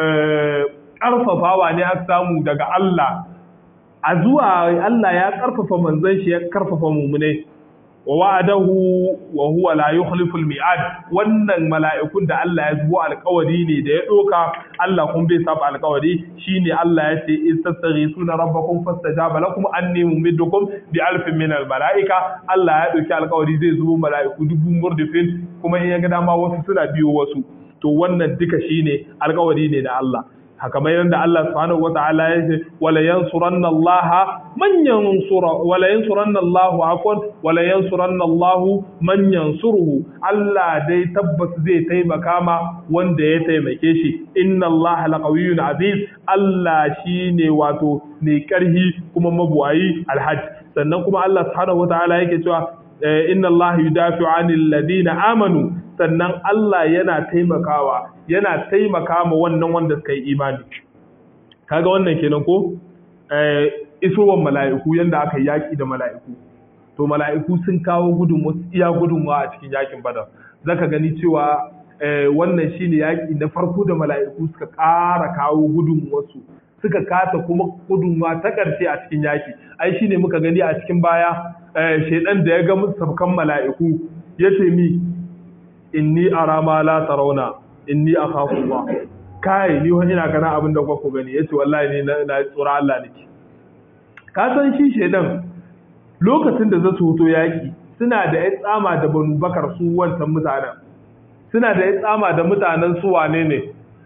karfafawa ne aka samu daga Allah a zuwa Allah ya karfafa manzon shi ya karfafa mu'minai wa wa'adahu wa huwa la yukhlifu al-mi'ad wannan mala'ikun da Allah ya zubo alƙawari ne da ya doka Allah kun bai saba alƙawari shine Allah ya ce istastaghisuna rabbakum fastajaba lakum anni mumiddukum bi alfin min al-mala'ika Allah ya dauki alƙawari zai zubo mala'iku dubu murdifin kuma in ya ga dama wasu suna biyo wasu to wannan duka shine alƙawari ne da Allah haka mai yadda Allah subhanahu wata'ala ya ce wala yansuranna Allah man yansura wala yansuranna Allah akon wala yansuranna Allah man yansuruhu Allah dai tabbas zai taimaka ma wanda ya taimake shi inna Allah laqawiyyun aziz Allah shine wato ne karhi kuma mabuwayi alhajj sannan kuma Allah subhanahu wata'ala yake cewa inna Allah yudafi'u 'anil ladina amanu sannan Allah yana taimakawa yana taimaka ma wannan wanda suka yi imani kaga wannan kenan ko eh isowar mala'iku yanda aka yi yaki da mala'iku to mala'iku sun kawo gudun iya gudunwa a cikin yakin badar zaka gani cewa wannan shine yaki na farko da mala'iku suka ƙara kawo gudun wasu suka kata kuma gudunwa ta ƙarshe a cikin yaki ai shine muka gani a cikin baya shaidan da ya ga sabkan mala'iku ya ce mi inni ara ma la tarawna inni akhafu Allah kai ni wani ina kana abin da ku gani yace wallahi ni na tsora Allah nake ka san shi shedan lokacin da zasu hoto yaki suna da ya tsama da banu bakar su wancan mutanen suna da ya tsama da mutanen su wane ne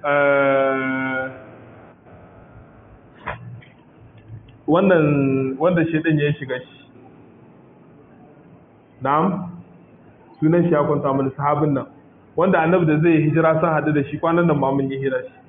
wannan wanda shedan ya shiga shi na'am sunan shi ya kwanta mana sahabin nan wanda annabi da zai hijira sun haɗu da shi kwanan nan ma mun yi hira shi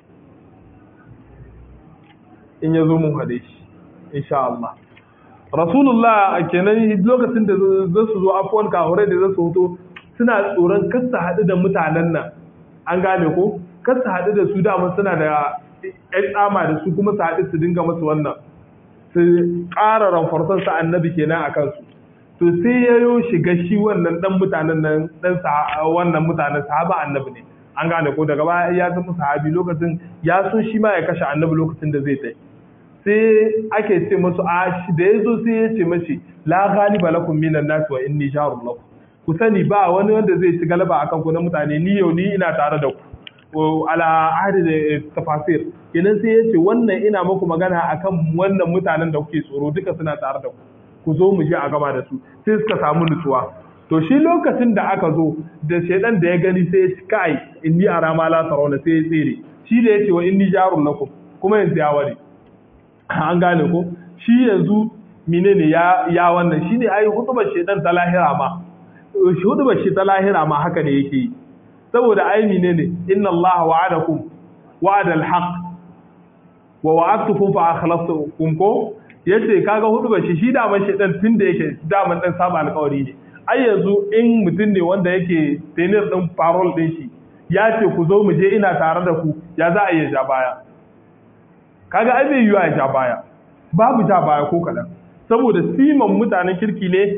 in ya zo mun haɗe shi insha Allah rasulullah kenan lokacin da za su zo afuwan kahurai da za su hoto suna tsoron kasa haɗu da mutanen nan an gane ko kasa haɗu da su dama suna da ƴan tsama da su kuma su haɗu su dinga masu wannan su ƙara ramfarsan sa annabi kenan a kansu to sai ya yo shiga shi wannan dan mutanen nan dan wannan mutanen sahaba annabi ne an gane ko daga baya ya zama sahabi lokacin ya so shi ma ya kashe annabi lokacin da zai tai sai ake ce masu a shi da ya zo sai ya ce mashi la ghaliba lakum minan nas wa inni jarul lakum ku sani ba wani wanda zai ci galaba akan ku na mutane ni yau ni ina tare da ku ala ahadi da tafasir kenan sai ya ce wannan ina muku magana akan wannan mutanen da kuke tsoro duka suna tare da ku ku zo mu je a gaba da su sai suka samu nutsuwa to shi lokacin da aka zo da shaidan da ya gani sai ya ci kai inni ara ma la tarawna sai ya tsere shi da yace wa inni jarul lakum kuma yanzu ya ware an gane ko shi yanzu menene ya ya wannan shine ai hutubar shaidan ta lahira ma shi hutubar shi ta lahira ma haka ne yake yi saboda ai menene inna allaha wa'adakum wa'ada al-haq wa wa'adtukum fa akhlaftukum ko yace kaga hudu ba shi shi daman shedan tun da yake daman dan saba alƙawari ne ai yanzu in mutum ne wanda yake tenir din parole din shi ya ce ku zo mu je ina tare da ku ya za a iya ja baya kaga ai bai yiwa ya ja baya babu ja baya ko kadan saboda siman mutanen kirki ne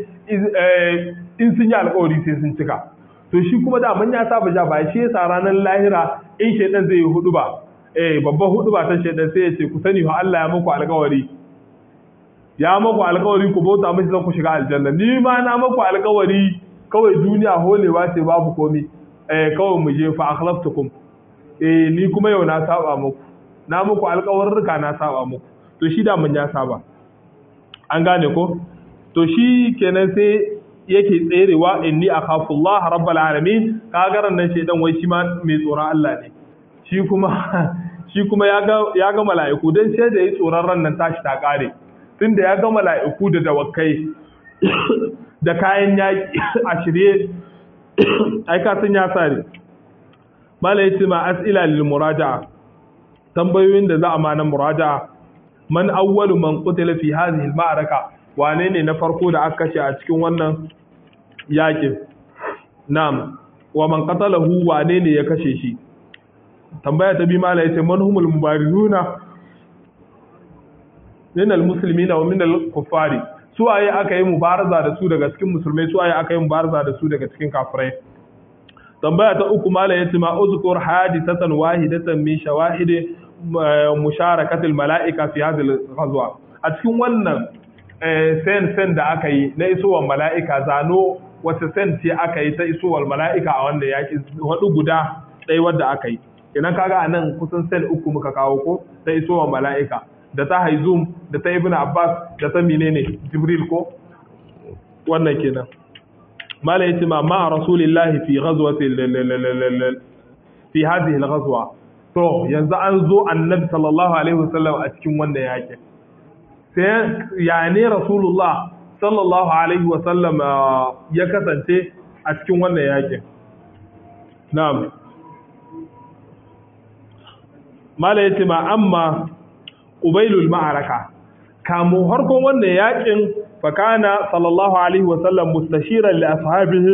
in sun yi alƙawari sai sun cika to shi kuma daman ya saba ja baya shi yasa ranar lahira in shedan zai yi hudu ba eh babban hudu ba ta shedan sai ya ce ku sani fa Allah ya muku alƙawari ya maku alkawari ku bauta mashi zan ku shiga aljanna ni ma na maku alkawari kawai duniya holewa ce babu komi eh kawai mu je fa akhlaftukum eh ni kuma yau na saba muku na muku alkawarruka na saba muku to shi da mun ya saba an gane ko to shi kenan sai yake tserewa inni akhafu Allah rabbul alamin kagaran nan shedan wai shi ma mai tsoron Allah ne shi kuma shi kuma ya ga ya ga mala'iku dan sai da yi tsoron ran nan tashi ta kare tunda ya ga mala'iku da dawakai da kayan yaƙi a shirye ai ka san ya sare mala yace ma as'ila lil muraja'a tambayoyin da za a ma na muraja'a man awwalu man qutila fi hadhihi al ma'araka wane ne na farko da aka kashe a cikin wannan yakin na'am wa man qatalahu wane ne ya kashe shi tambaya ta bi mala yace man humul mubarizuna min al muslimina wa min al kuffari su waye aka yi mubaraza da su daga cikin musulmai su waye aka yi mubaraza da su daga cikin kafirai tambaya ta uku mala yace ma uzkur hadithatan wahidatan min shawahid musharakatil mala'ika fi hadhihi al-ghazwa a cikin wannan sen sen da aka yi na isowar mala'ika zano wata sen ce aka yi ta isowar mala'ika a wanda yaki wadu guda ɗaya wadda aka yi idan kaga a nan kusan sen uku muka kawo ko ta isowar mala'ika da ta haizum da ta ibn abbas da ta menene jibril ko wannan kenan mala yace ma ma rasulillahi fi ghazwati fi hadhihi al-ghazwa to yanzu an zo annabi sallallahu alaihi wasallam a cikin wanda yake sai ya ne rasulullah sallallahu alaihi wasallam ya kasance a cikin wannan yake na'am mala yace ma amma qubailul ma'araka kamo harkon wannan yakin fakana sallallahu alaihi wasallam mustashiran li ashabihi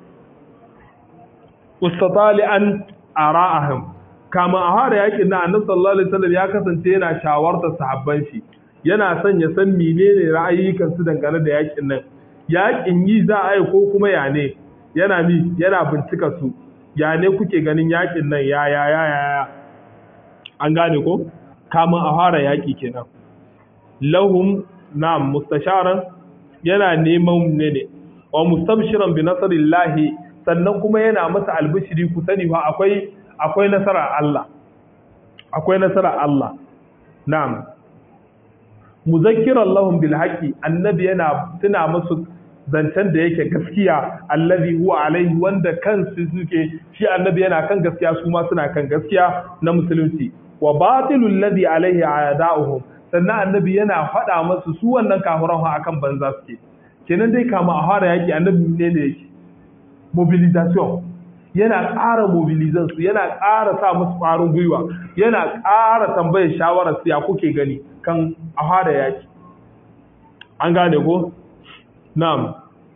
mustatali'an ara'ahum kama a fara yakin na annabi sallallahu alaihi wasallam ya kasance yana shawartar sahabban shi yana son ya san menene ra'ayikan su dangane da yakin nan yakin yi za a yi ko kuma ya ne yana mi yana bincika su ya ne kuke ganin yakin nan ya ya ya ya an gane ko kama a fara yaki kenan lahum na mustasharan yana neman ne ne wa mustabshiran bi nasarillahi sannan kuma yana masa albishiri ku sani fa akwai akwai nasara Allah akwai nasara Allah na'am muzakkiran lahum bil haqqi annabi yana tuna musu zancen da yake gaskiya allazi huwa alaihi wanda kansu suke shi annabi yana kan gaskiya su ma suna kan gaskiya na musulunci wa batilul ladhi alaihi a'da'uhum sannan annabi yana faɗa masu su wannan kafiran akan banza suke kenan dai kama a fara yaki annabi ne ne yake mobilization yana ƙara mobilizan su yana ƙara sa musu ƙwarin gwiwa yana ƙara tambayar shawarar su ya kuke gani kan a fara yaki an gane ko na'am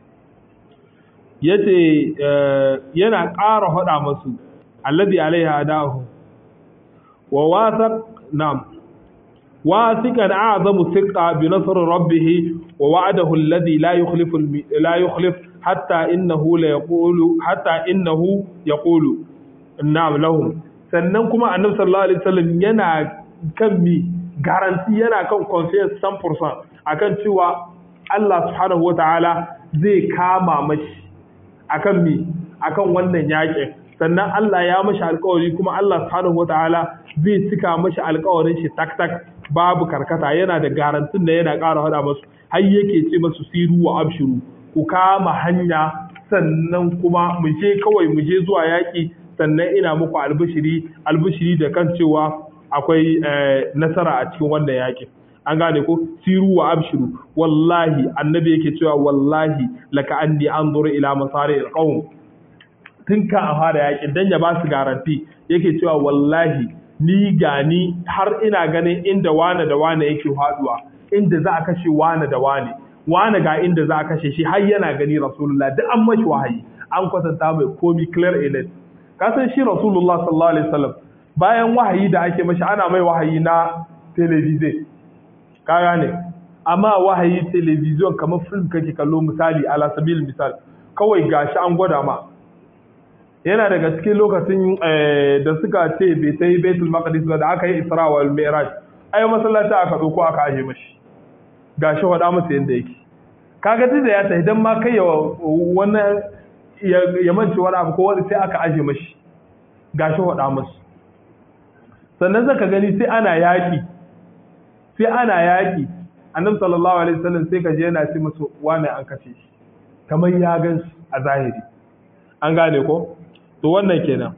yace yana ƙara faɗa musu alladhi alaiha adahu wa wasaq na'am واثقا اعظم ثقه بنصر ربه ووعده الذي لا يخلف لا يخلف حتى انه لا يقول حتى انه يقول نعم لهم sannan kuma annabi sallallahu alaihi wasallam yana kan mi garanti yana kan confidence 100% akan cewa Allah subhanahu wataala zai kama mashi akan mi akan wannan yakin sannan Allah ya mashi alƙawari kuma Allah subhanahu wataala zai cika mashi alƙawarin shi tak tak babu karkata yana da garantin da yana ƙara hada masu har yake ce masu siru wa abshiru ku kama hanya sannan kuma mu je kawai mu je zuwa yaƙi sannan ina muku albishiri albishiri da kan cewa akwai nasara a cikin wannan yaƙin an gane ko siru wa abshiru wallahi annabi yake cewa wallahi laka anni anzuru ila masari alqawm tun ka a fara yaƙin dan ya ba su garanti yake cewa wallahi ni gani har ina ganin inda wane da wane yake haduwa inda za a kashe wane da wane wane ga inda za a kashe shi har yana gani rasulullah duk an mashi wahayi an kwatanta mai komi clear elet ka san shi rasulullah sallallahu alaihi wasallam bayan wahayi da ake mashi ana mai wahayi na television ka gane amma wahayi television kamar film kake kallo misali ala sabil misal kawai gashi an gwada ma yana daga cikin lokacin da suka ce bai ta yi baitul maqdis ba da aka yi isra wal mi'raj ai masallaci aka dauko aka aje mashi gashi wada masa yanda yake kaga da ya ta idan ma kai ya wannan ya manci wani abu ko wani sai aka aje mashi gashi wada masa sannan zaka gani sai ana yaki sai ana yaki annabi sallallahu alaihi wasallam sai ka je yana ce masa wani an kace shi kamar ya gan a zahiri an gane ko to wannan kenan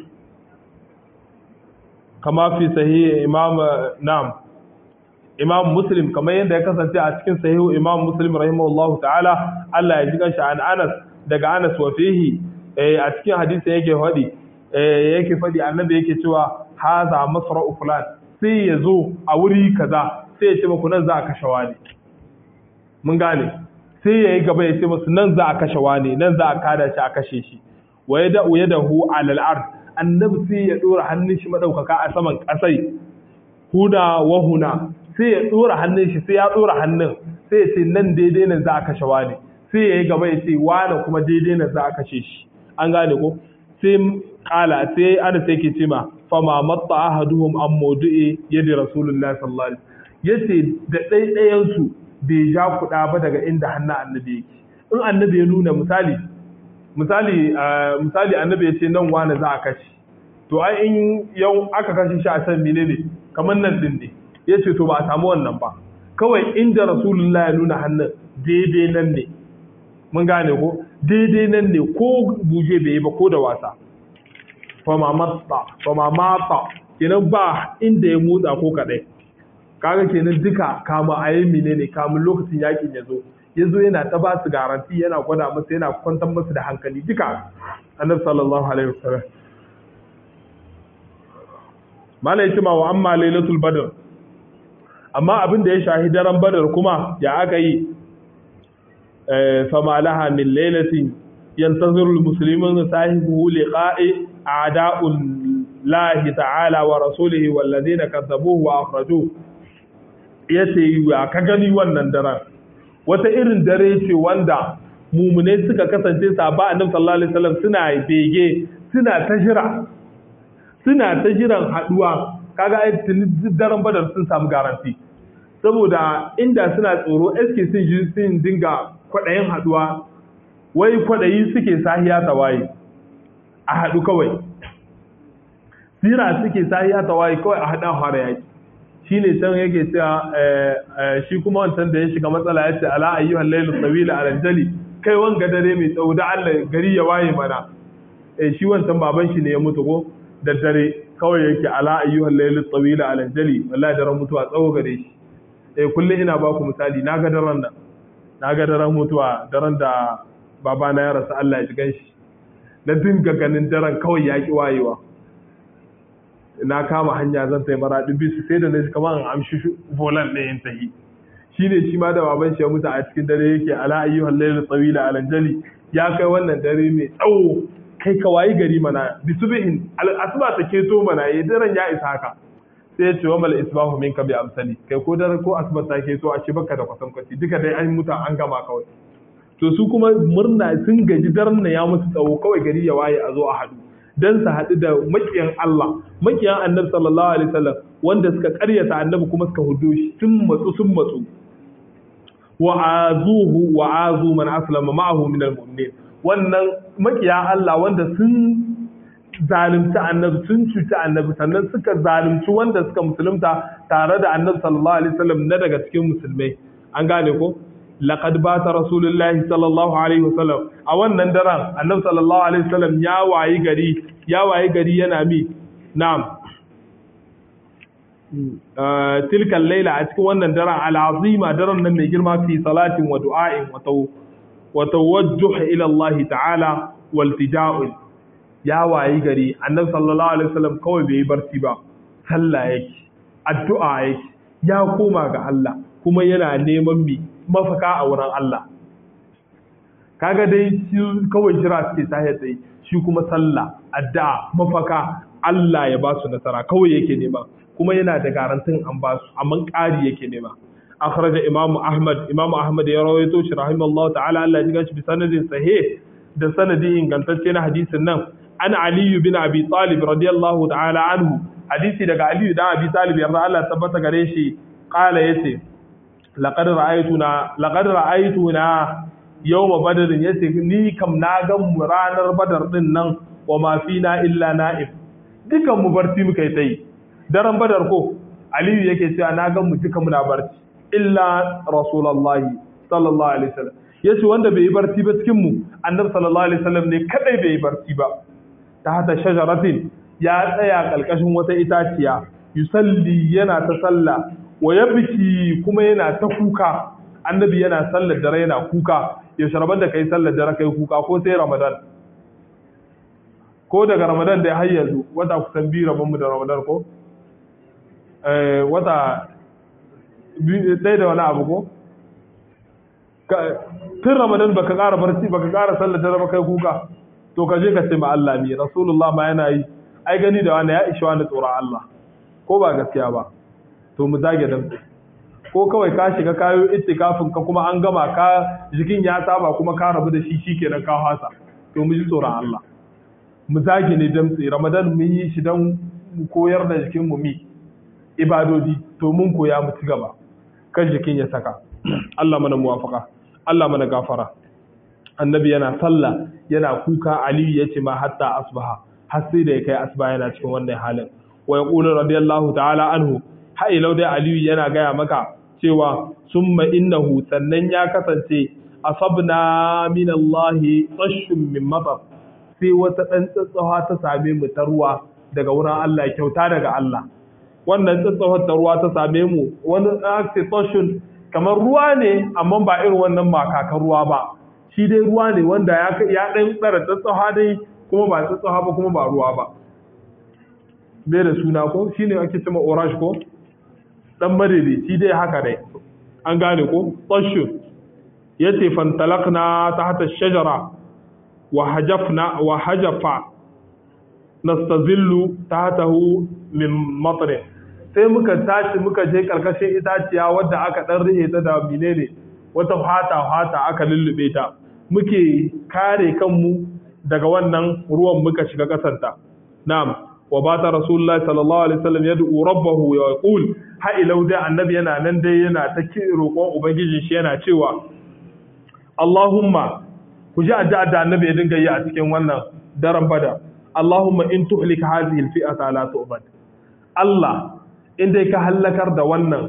kama fi sahih imam na'am imam muslim kamar yadda ya kasance a cikin sahih imam muslim rahimahullahu ta'ala Allah ya ji kanshi an Anas daga Anas wa fihi a cikin hadisi yake hadi yake faɗi annabi yake cewa haza masra'u fulan sai ya zo a wuri kaza sai ya ce muku nan za a kashe wani mun gane sai ya yi gaba ya ce musu nan za a kashe wani nan za a kada shi a kashe shi wa ya da'u ya dahu alal ard annabi sai ya dora hannun shi madaukaka a saman kasai huna wa huna sai ya dora hannun shi sai ya dora hannun sai ya ce nan daidai nan za a kashe wani sai ya yi gaba ya ce wani kuma daidai nan za a kashe shi an gane ko sai kala sai ana sai ke ce ma fama matta ahaduhum an maudu'i yadda rasulullahi sallallahu alaihi yace da ɗaiɗayan su bai ja kuɗa ba daga inda hannun annabi yake in annabi ya nuna misali misali misali annabi ya ce nan wani za a kashe to ai in yau aka kashe shi a san menene kamar nan din ne ya ce to ba a samu wannan ba kawai inda rasulullah ya nuna hannun daidai nan ne mun gane ko daidai nan ne ko buje bai yi ba ko da wasa fama matsa fama matsa kenan ba inda ya motsa ko kadai kaga kenan duka kama a yi menene kamun lokacin yakin ya zo ya zo yana ta ba su garanti yana gwada masa yana kwantar masu da hankali duka annabi sallallahu alaihi wasallam mala yace ma wa amma lailatul badr amma abin da ya shahi daren badar kuma ya aka yi fa ma laha min lailatin yantaziru almuslimun sahibu liqa'i a'da'ul lahi ta'ala wa rasulihi walladhina kadzabuhu wa akhrajuhu yace ya ka gani wannan daren wata irin dare ce wanda mumune suka kasance sahaba annabi sallallahu alaihi wasallam suna bege suna ta jira suna ta jiran haduwa kaga ai daren badar sun samu garanti saboda inda suna tsoro eske sun ji sun dinga kwadayin haduwa wai kwadayi suke sahiya tawaye a hadu kawai sira suke sahiya tawaye kawai a hada fara yaki shi ne can yake cewa shi kuma wancan da ya shiga matsala ya ce ala ayyuhal lailu tawila ala jali kai wanga dare mai tsawo da Allah gari ya waye mana eh shi wancan baban shi ne ya mutu ko da dare kawai yake ala ayyuhal lailu tawila ala jali wallahi daren mutuwa tsawo gare shi eh kullum ina ba ku misali na ga daren nan na ga daren mutuwa daren da babana ya rasa Allah ya ji ganshi na dinga ganin daren kawai ya ki wayewa na kama hanya zan tai maraɗin bisu sai da na kama an amshi volan ɗaya in tahi shi ne shi ma da baban shi ya mutu a cikin dare yake ala ayyuhal layl tsawila alanjali ya kai wannan dare mai tsawo kai ka wayi gari mana bisubihin asuba ta keto mana ya daren ya isa haka sai ya ce wa mal isbahu minka bi amsali kai ko dare ko asuba ta keto a ce baka da kwatankwaci duka dai an mutu an gama kawai to su kuma murna sun gaji daren na ya musu tsawo kawai gari ya waye a zo a haɗu dan su haɗu da makiyan Allah makiyan annabi sallallahu alaihi wasallam wanda suka ƙaryata annabi kuma suka hudu shi sun matsu sun matsu wa azuhu wa azu man aslama ma'ahu min almu'minin wannan makiya Allah wanda sun zalunci annabi sun cuci annabi sannan suka zalunci wanda suka musulunta tare da annabi sallallahu alaihi wasallam na daga cikin musulmai an gane ko laqad bata rasulullahi sallallahu alaihi wasallam a wannan daren annabi sallallahu alaihi wasallam ya wayi gari ya wayi gari yana mi na'am tilkan laila a cikin wannan daren al'azima daren nan mai girma fi salatin wa du'a'in wa tawajjuh ila Allah ta'ala wal tija'ul ya wayi gari annabi sallallahu alaihi wasallam kawai bai yi barci ba sallah yake addu'a yake ya koma ga Allah kuma yana neman mi mafaka a wurin Allah kaga dai shi kawai jira suke tahiyar tsaye shi kuma sallah addu'a mafaka Allah ya ba su nasara kawai yake nema kuma yana da garantin an ba su amma ƙari yake nema akhraja imamu ahmad imamu ahmad ya rawaito shi rahimallahu ta'ala Allah ya ji bi sanadin sahih da sanadi ingantacce na hadisin nan an aliyu bin abi talib radiyallahu ta'ala anhu hadisi daga aliyu da abi talib yarda Allah tabbata gare shi qala yace laqad ra'aytuna laqad ra'aytuna yawma badr yace ni kam na ga mu ranar badar din nan wa ma fina illa na'ib dukan mu barci muka yi tai daren badar ko aliyu yake cewa na ga mu duka muna barci illa rasulullahi sallallahu alaihi wasallam yace wanda bai yi barci ba cikin mu annabi sallallahu alaihi wasallam ne kadai bai yi barci ba ta hata shajaratin ya tsaya kalkashin wata itaciya yusalli yana ta sallah wa yabki kuma yana ta kuka annabi yana sallar dare yana kuka ya sharabar da kai sallar dare kai kuka ko sai ramadan ko daga ramadan da har yanzu wata kusan biyu rabon mu da ramadan ko wata ɗaya da wani abu ko tun ramadan baka ƙara barci baka ƙara sallar dare ba kai kuka to ka je ka ce ma Allah mi rasulullah ma yana yi ai gani da wani ya ishi wani tsoron Allah ko ba gaskiya ba to mu zage damtse ko kawai ka shiga kayo ittikafin ka kuma an gama ka jikin ya saba kuma ka rabu da shi shikenan ka hasa to mu ji tsoron Allah mu zage ne damtse ramadan mun yi shi don mu koyar da jikin mu mi ibadodi to mun koya mu ci gaba kan jikin ya saka Allah mana muwafaka Allah mana gafara annabi yana sallah yana kuka aliyu yace ma hatta asbaha har sai da ya kai asbaha yana cikin wannan halin wa yaqulu radiyallahu ta'ala anhu ha ilau dai aliyu yana gaya maka cewa summa innahu sannan ya kasance asabna min Allah tashun min matar sai wata dan tsatsawa ta same mu ta ruwa daga wurin Allah kyauta daga Allah wannan tsatsawar ta ruwa ta same mu wani ake tashun kamar ruwa ne amma ba irin wannan makakan ruwa ba shi dai ruwa ne wanda ya ɗan tsara tsatsawa dai kuma ba tsatsawa ba kuma ba ruwa ba bai da suna ko shi ne ake cima orange ko ɗan madadi shi dai haka dai an gane ko tsashin ya ce fantalakna ta hata shajara wa hajafa nastazillu ta hatahu min matsarin sai muka tashi muka je karkashin itaciya wadda aka dan rihe ta da menene wata fata fata aka lullube ta muke kare kanmu daga wannan ruwan muka shiga kasanta na'am wa bata rasulullahi sallallahu alaihi wasallam yad'u rabbahu wa yaqul ha ilau da annabi yana nan dai yana ta roƙon ubangiji shi yana cewa Allahumma ku ji addu'a da annabi ya dinga yi a cikin wannan daren bada Allahumma in tuhlik hadhihi al-fi'ata la tu'bad Allah in dai ka hallakar da wannan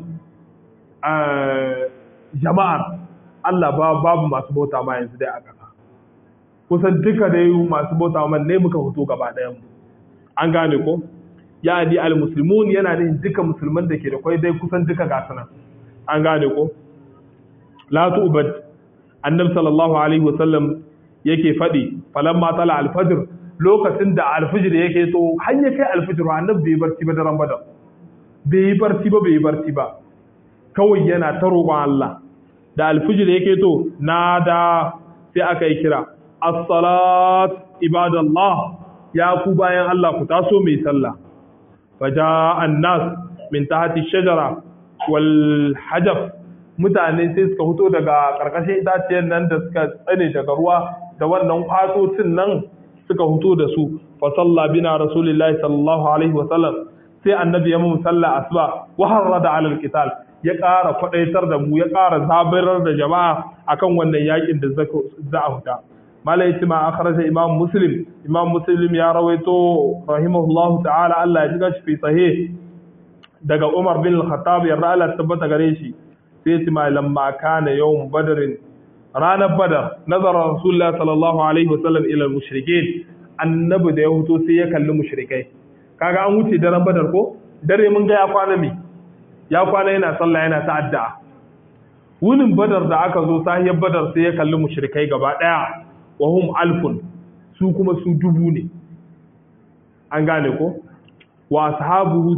jama'ar Allah babu masu bauta ma yanzu dai a ƙasa kusan duka dai masu bauta ma ne muka hoto gaba ɗayan mu an gane ko ya di al-muslimun yana da duka musulman da ke da kwai dai kusan duka gasu nan an gane ko la tu'bad annabi sallallahu alaihi wasallam yake faɗi falamma tala al-fajr lokacin da al-fajr yake to har ya kai al-fajr annabi bai barci ba daren badar bai yi barci ba bai yi barci ba kawai yana ta roƙon Allah da alfijir yake to na da sai aka yi kira as-salat ibadallah ya ku bayan Allah ku taso mai sallah faja an-nas min tahti shajara wal hajab mutane sai suka fito daga karkashin itaciyar nan da suka tsane daga ruwa da wannan kwatocin nan suka fito da su fa salla bina rasulullahi sallallahu alaihi wa sallam sai annabi ya mu salla asuba wa harrada ala alqital ya ƙara kwadaitar da mu ya ƙara zabirar da jama'a akan wannan yakin da za a huta mala yace ma akhraja imam muslim imam muslim ya rawaito rahimahullahu ta'ala Allah ya ji gashi fi sahih daga Umar bin Al-Khattab ya Allah tabbata gare shi sai yace ma lamma kana yawm badrin ranar badar nazara rasulullah sallallahu alaihi wasallam ila al-mushrikeen annabi da ya huto sai ya kalli mushrikai kaga an wuce daren badar ko dare mun ga ya kwana mi ya kwana yana sallah yana ta'adda wunin badar da aka zo sahiyar badar sai ya kalli mushrikai gaba daya wa hum alfun su kuma su dubu ne an gane ko wa ashabuhu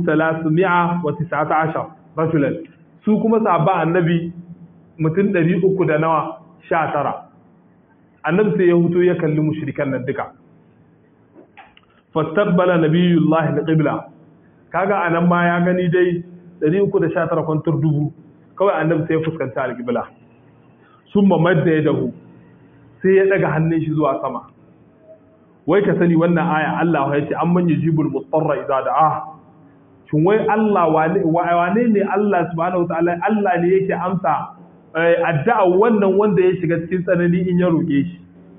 319 rajulan su kuma sahaba annabi mutum 300 da nawa 19 annabi sai ya huto ya kalli mushrikan nan duka fastaqbala nabiyullahi alqibla kaga anan ma ya gani dai 319 kwantar dubu kawai annabi sai ya fuskanta alqibla summa madda yadahu sai ya daga hannun shi zuwa sama wai ka sani wannan aya Allah ya ce amman yujibul mutarra idza da'a shin wai Allah wane ne Allah subhanahu wataala Allah ne yake amsa addu'a wannan wanda ya shiga cikin tsanani in ya roke shi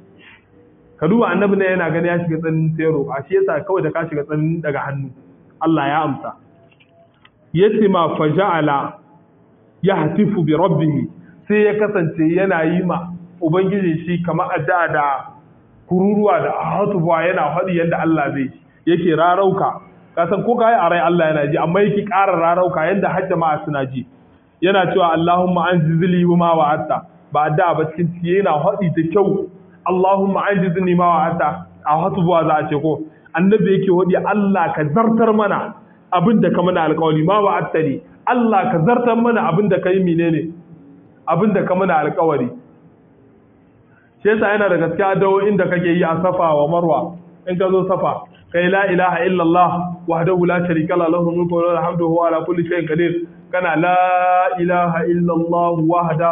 ka duba annabi ne yana gani ya shiga tsanin sai roƙa shi yasa kawai da ka shiga tsanin daga hannu Allah ya amsa yace ma faja'ala yahtifu bi rabbih sai ya kasance yana yi ma ubangiji shi kamar addu'a da kururuwa da hatuwa yana faɗi yadda Allah zai yake rarauka kasan ko kai a rai Allah yana ji amma yake ƙara rarauka yadda har jama'a suna ji yana cewa Allahumma anzili ma wa'atta ba addu'a ba cikin ciki yana faɗi da kyau Allahumma anjizni ma wa'ata a hatubuwa za a ce ko annabi yake wadi Allah ka zartar mana abin da ka mana alƙawari ma wa'attani Allah ka zartar mana abin da kai menene abin da ka mana alƙawari shi yasa yana da gaskiya dawo'in da kake yi a safa wa marwa in ka zo safa kai la ilaha illallah wahdahu la sharika lahu lahu mulku wa lahu alhamdu huwa ala kulli shay'in qadir kana la ilaha illallah wahda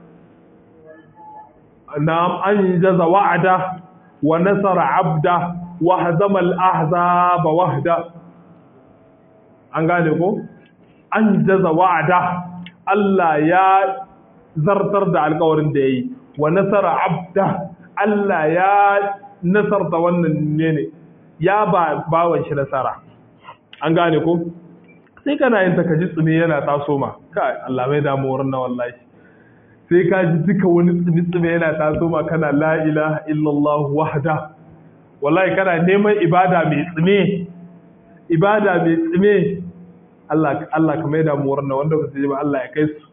na'am anjaza wa'ada wa nasara 'abda wa hazama al-ahzaba wahda an gane ko anjaza wa'ada Allah ya zartar da alƙawarin da yayi wa nasara 'abda Allah ya nasarta wannan ne ne ya ba bawan shi nasara an gane ko sai kana yin takaji tsumi yana taso ma kai Allah mai damu wurin na wallahi sai ka ji duka wani tsumi tsumi yana taso ma kana la ilaha illallah wahda wallahi kana neman ibada mai tsime ibada mai tsime Allah Allah ka mai damu wurin na wanda ba su ji ba Allah ya kai su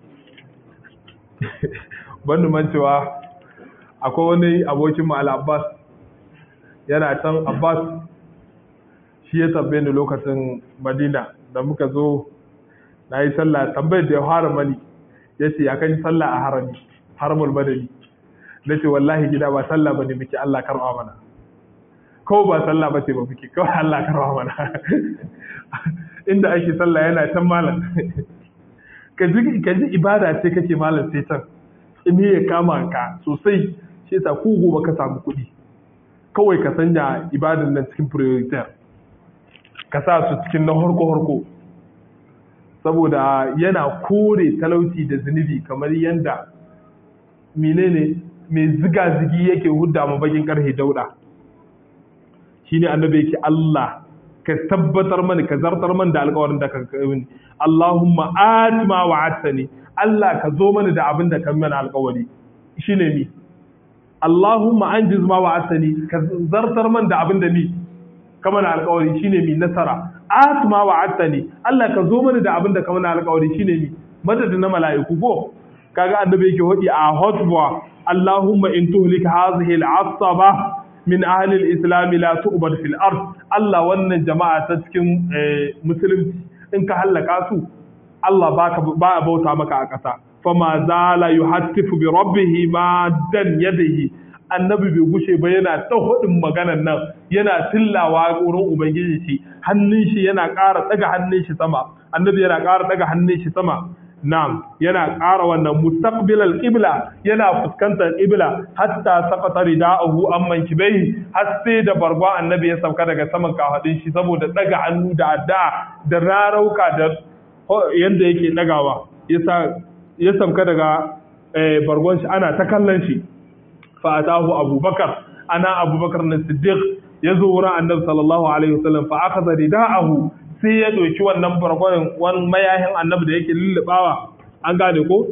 ban man cewa akwai wani abokin mu Al-Abbas yana can Abbas shi ya tabbe ni lokacin Madina da muka zo na yi sallah tambayar da ya fara mani ya ce ya kan sallah a harami haramul madani na ce wallahi gida ba sallah ba ne muke Allah karɓa mana kawai ba sallah ba ce ba muke kawai Allah karɓa mana inda ake sallah yana can malam ka ji ibada ce kake malam sai can me ya kama ka sosai shi yasa ku gobe ka samu kuɗi kawai ka sanya ibadan nan cikin priority ka sa su cikin na harko-harko saboda yana kore talauci da zunubi kamar yadda menene mai ziga-zigi yake hudda ma bakin karhe dauda shine annabi yake Allah ka tabbatar mani ka zartar mani da alƙawarin da ka mini Allahumma atima wa'atani Allah ka zo mani da abin da ka mana alƙawari shine mi Allahumma anjiz ma wa'atani ka zartar mani da abin da mi ka mana alƙawari shine mi nasara atima wa'atani Allah ka zo mani da abin da ka mana alƙawari shine mi madadin na mala'iku ko kaga annabi yake hodi a hotba Allahumma in tuhlika hadhihi al'asaba min ahli al-islam la tu'bad fil ard Allah wannan jama'a ta cikin musulunci in ka hallaka su Allah baka ba a bauta maka a ƙasa fama zala yuhattifu bi rabbih ma dan yadihi annabi bai gushe ba yana ta hudin maganan nan yana tillawa wurin ubangiji shi hannun shi yana ƙara daga hannun shi sama annabi yana ƙara daga hannun shi sama Na'am, yana ƙara wannan mustaqbilal qibla yana fuskantar qibla hatta saqata rida'uhu amman kibai har sai da bargwa annabi ya sauka daga saman kafadin shi saboda daga hannu da adda da rarauka da yanda yake dagawa yasa ya sauka daga bargon shi ana ta kallon shi fa atahu abubakar ana abubakar na siddiq ya zo wurin annabi sallallahu alaihi wasallam fa akhadha rida'ahu sai ya ɗauki wannan bargwanin wani mayahin annabi da yake lullubawa an gane ko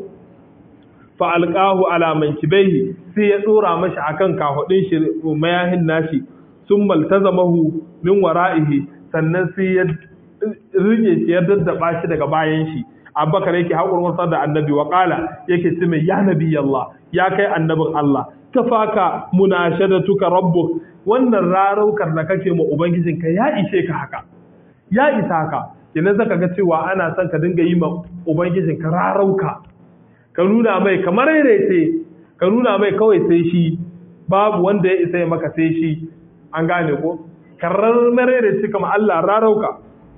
fa alqahu ala mankibaihi sai ya dora mashi akan kahudin shi mayahin nashi sun maltazamahu min wara'ihi sannan sai ya rike shi ya daddaba shi daga bayan shi abubakar yake haƙurwar da annabi wa ƙala yake ce mai ya nabi Allah ya kai annabin Allah kafaka munashadatuka rabbuk wannan raraukar da kake ma ubangijinka ya ishe ka haka ya isa haka kenan zaka ga cewa ana son ka dinga yi ma ubangijin ka rarauka ka nuna mai kamar ce ka nuna mai kawai sai shi babu wanda ya isa ya maka sai shi an gane ko karar ce kama Allah rarauka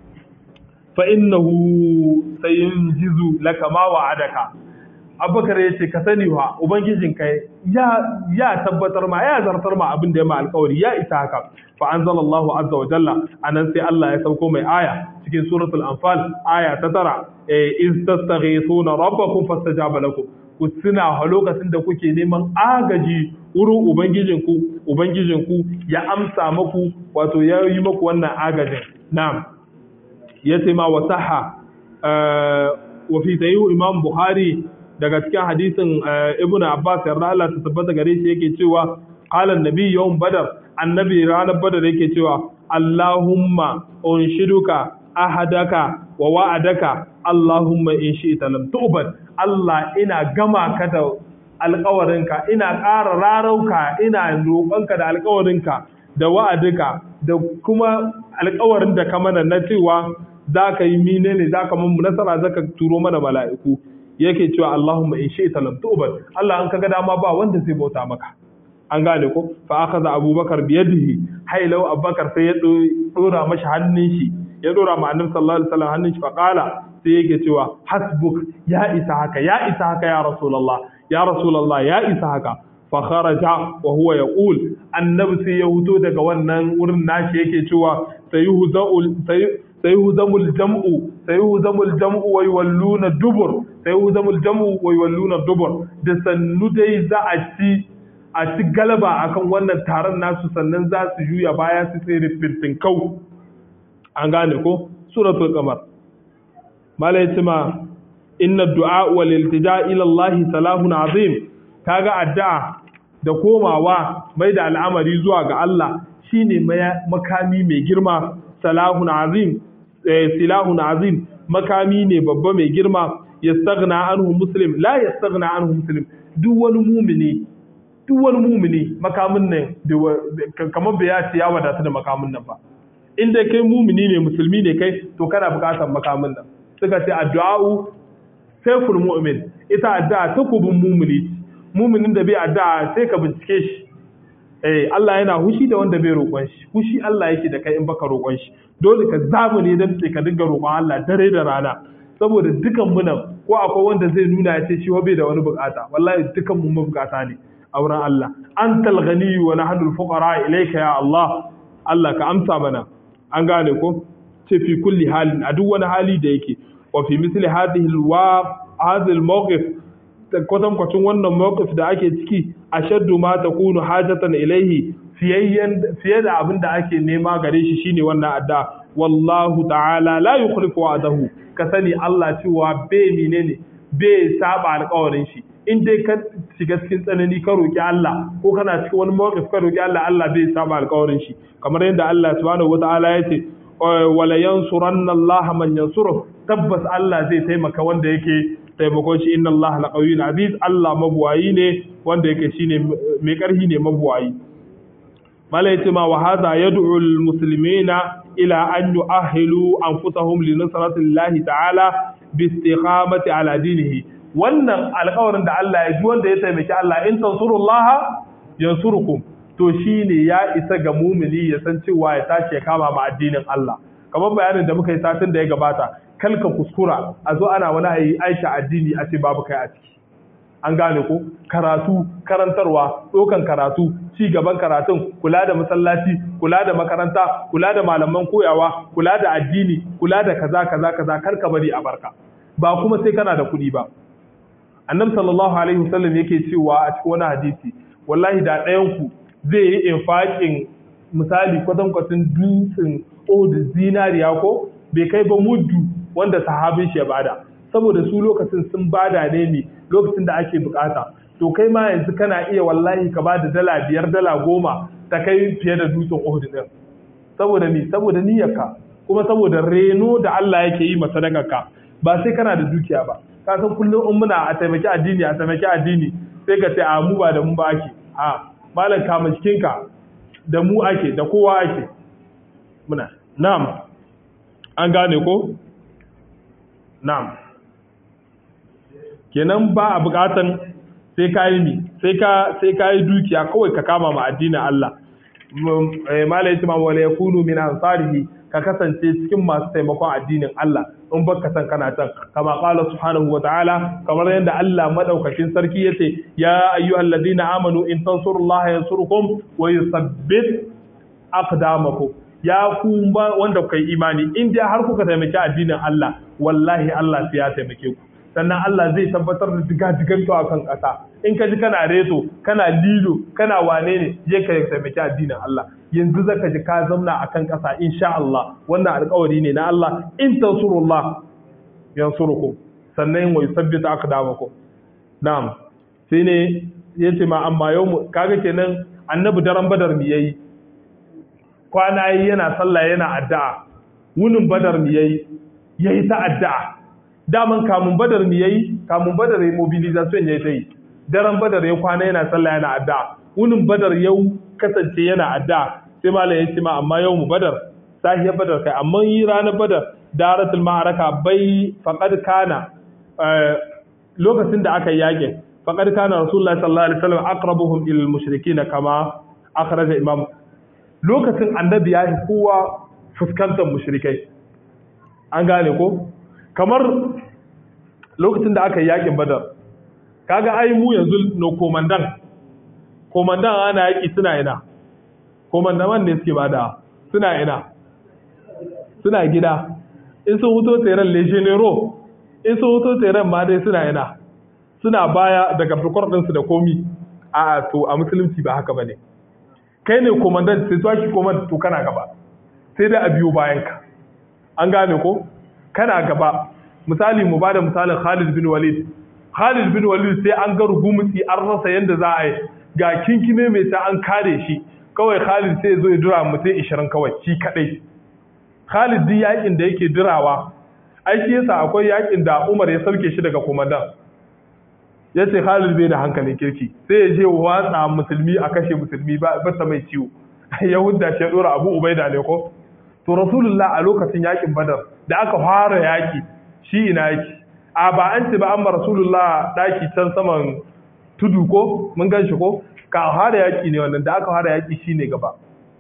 fa innahu sayunjizu laka ma wa'adaka abubakar ya ce ka sani wa ubangijin ka ya ya tabbatar ma ya zartar ma abin da ya ma alkawari ya isa haka fa anzalallahu azza wa jalla anan sai Allah ya sauko mai aya cikin suratul anfal aya ta tara iz tastaghithuna rabbakum fastajaba lakum ku tuna a lokacin da kuke neman agaji wurin ubangijinku ubangijinku ya amsa maku wato ya yi maku wannan agajin na'am ya ce ma wasaha wa fi sahihu imam bukhari daga cikin hadisin ibnu abbas yarda Allah ta tabbata gare shi yake cewa qala annabi yawm badar annabi ranar badar yake cewa allahumma unshiduka ahadaka wa wa'adaka allahumma in shi'ta lam tu'bad Allah ina gama ka da alƙawarinka ina ƙara rarauka ina roƙonka da alƙawarinka da wa'adika da kuma alƙawarin da ka mana na cewa za ka yi mine ne za ka mun nasara za ka turo mana mala'iku yake cewa Allahumma in shi lam tu'bad Allah an kaga dama ba wanda zai bauta maka an gane ko fa akhadha abubakar bi yadihi hailau abubakar sai ya dora mashi hannun shi ya dora ma annabi sallallahu alaihi wasallam hannun shi fa qala sai yake cewa hasbuk ya isa haka ya isa haka ya rasulullah ya rasulullah ya isa haka fa kharaja wa huwa yaqul annabi sai ya huto daga wannan wurin nashi yake cewa sayuhza'ul sayuhzamul jam'u sayuhzamul jam'u wa yawalluna dubur sayuhzamul jam'u wa yawalluna dubur da sannu dai za a ci a ci galaba akan wannan taron nasu sannan za su juya baya su tsere fintin kau an gane ko suratul qamar malai ma inna du'a wal iltija ila Allah salahun azim kaga addu'a da komawa mai da al'amari zuwa ga Allah shine makami mai girma salahun azim silahun azim makami ne babba mai girma yastaghna anhu muslim la yastaghna anhu muslim duk wani mumini duk wani mumini makamin nan kamar bai ya ce ya wadata da makamin nan ba in dai kai mumini ne musulmi ne kai to kana bukatar makamin nan suka ce addu'a'u sayful mu'min ita addu'a takubin mumini muminin da bai addu'a sai ka bincike shi eh Allah yana hushi da wanda bai roƙon shi hushi Allah yake da kai in baka roƙon shi dole ka zamu ne dan ka dinga roƙon Allah dare da rana saboda dukan mu nan ko akwai wanda zai nuna ya ce shi bai da wani bukata wallahi dukan mu mabukata ne a wurin Allah antal ghani wa nahnu al-fuqara ilayka ya Allah Allah ka amsa mana an gane ko ce fi kulli halin a duk wani hali da yake wa fi misli hadhihi alwa hadhihi almawqif kwatan kwacin wannan mawqif da ake ciki ashaddu ma takunu hajatan ilayhi fiyayyan fiye da abin da ake nema gare shi shine wannan adda wallahu ta'ala la yukhlifu wa'dahu ka sani Allah cewa bai menene bai saba alƙawarin shi in dai ka shiga cikin tsanani ka roki Allah ko kana cikin wani mawqif ka roki Allah Allah bai saba alƙawarin shi kamar yadda Allah subhanahu wata'ala ya ce wala yansuranna Allah man yansuruh tabbas Allah zai taimaka wanda yake taimakon shi inna Allah laqawiyyun aziz Allah mabuwayi ne wanda yake shine mai karhi ne mabuwayi malai ce ma wa hadha yad'u al muslimina ila an yu'ahhilu anfusahum li nusrati Allah ta'ala bi istiqamati ala dinihi wannan alƙawarin da Allah ya ji wanda ya taimaki Allah in tansurullaha yansurukum to shine ya isa ga mumini ya san cewa ya tashi ya kama ma addinin Allah kamar bayanin da muka yi satin da ya gabata kalka kuskura a zo ana wani ayi aisha addini a ce babu kai a ciki an gane ko karatu karantarwa ɗaukan karatu ci gaban karatun kula da masallaci kula da makaranta kula da malaman koyawa kula da addini kula da kaza kaza kaza kar ka bari a barka ba kuma sai kana da kuɗi ba annabi sallallahu alaihi wasallam yake cewa a cikin wani hadisi wallahi da ɗayan ku zai yi infaƙin misali kwatankwacin dutsen odin zinariya ko bai kai ba muddu wanda sahabin shi ya bada saboda su lokacin sun bada ne ne lokacin da ake bukata to kai ma yanzu kana iya wallahi ka bada dala biyar dala goma ta kai fiye da dutsen Uhud din saboda ni saboda niyyarka kuma saboda reno da Allah yake yi masa ka ba sai kana da dukiya ba ka san kullum in muna a taimaki addini a taimaki addini sai ka ce a mu ba da mu ba ake a malam kama cikinka da mu ake da kowa ake muna na'am an gane ko na'am kenan ba a bukatan sai ka yi ni sai ka sai ka yi dukiya kawai ka kama ma addinin Allah malai tuma wala yakunu min ansarihi ka kasance cikin masu taimakon addinin Allah in baka san kana can kama qala subhanahu wa ta'ala kamar yadda Allah madaukakin sarki yace ya ayyuhal ladina amanu in tansurullaha yansurkum wa yuthabbit aqdamakum ya ku wanda kai imani in dai har kuka taimaki addinin Allah wallahi Allah sai ya taimake ku sannan Allah zai tabbatar da diga-digan to akan ƙasa in ka ji kana reto kana lilo kana wane ne je ka taimaki addinin Allah yanzu zaka ji ka zauna akan ƙasa insha Allah wannan alƙawari ne na Allah in tansurullah yansurukum sannan wa yusabbitu aqdamakum na'am sai ne yace ma amma yau kaga kenan annabi daren badar mi yayi kwana yi yana sallah yana addu'a wunin badar mi yayi yayi ta addu'a daman kamun badar mi yayi kamun badar yayi mobilization yayi ta yi daren badar ya kwana yana sallah yana addu'a wunin badar yau kasance yana addu'a sai malam ya ce ma amma yau mu badar sahiyar badar kai amma yi ranar badar daratul ma'araka bai faqad kana lokacin da aka yake faqad kana rasulullahi sallallahu alaihi wasallam aqrabuhum ila al-mushrikeen kama akhraja imam lokacin annabi ya yi kowa fuskantar mushrikai an gane ko kamar lokacin da aka yi yakin badar kaga ai mu yanzu no komandan komandan ana yaki suna ina komandaman ne suke bada suna ina suna gida in sun huto tseren legionero in sun huto tseren ma dai suna ina suna baya daga fikor ɗinsu da komi a to a musulunci ba haka ba ne kai ne komandan sai zuwa ki komand to kana gaba sai dai a biyo bayan ka an gane ko kana gaba misali mu bada misalin Khalid bin Walid Khalid bin Walid sai an ga rugumutsi an rasa yanda za a yi ga kinkime mai ta an kare shi kawai Khalid sai zo ya dura mutum 20 kawai shi kadai Khalid din yakin da yake dirawa ai shi yasa akwai yakin da Umar ya sauke shi daga komandan ya ce Khalid bai da hankalin kirki sai ya je watsa musulmi a kashe musulmi ba ta mai ciwo ya hudda shi ya dora Abu Ubaida ne ko to Rasulullah a lokacin yakin Badar da aka fara yaki shi ina yaki a ba an ce ba an ba Rasulullah daki can saman tudu ko mun gan shi ko ka fara yaki ne wannan da aka fara yaki shine gaba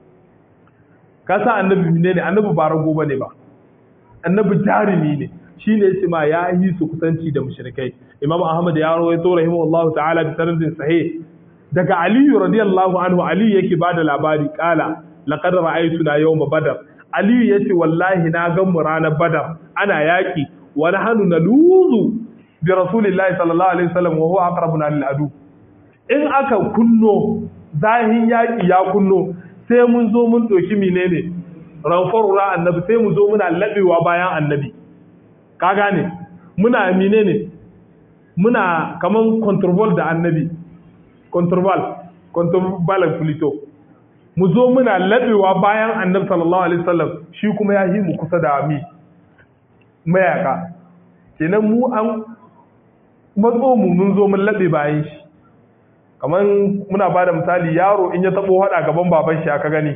ka san annabi ne ne annabi ba rago bane ba annabi jarumi ne shi ne ce ma ya yi su kusanci da mushrikai imam ahmad ya rawaito rahimahullahu ta'ala bi sanadin sahih daga ali radiyallahu anhu ali yake bada labari kala laqad ra'aytuna yawma badar ali yace wallahi na ga mu ranar badar ana yaki wa nahnu naluzu bi rasulillahi sallallahu alaihi wasallam wa huwa aqrabuna lil adu in aka kunno zahin yaki ya kunno sai mun zo mun doki menene ranfarura annabi sai mu zo muna labewa bayan annabi ka gane muna mine ne muna kaman control da annabi control control fulito mu zo muna labewa bayan annabi sallallahu alaihi wasallam shi kuma ya yi mu kusa da mi mayaka kenan mu an matso mu mun zo mun labe bayan shi kaman muna ba da misali yaro in ya tabo hada gaban baban shi aka gani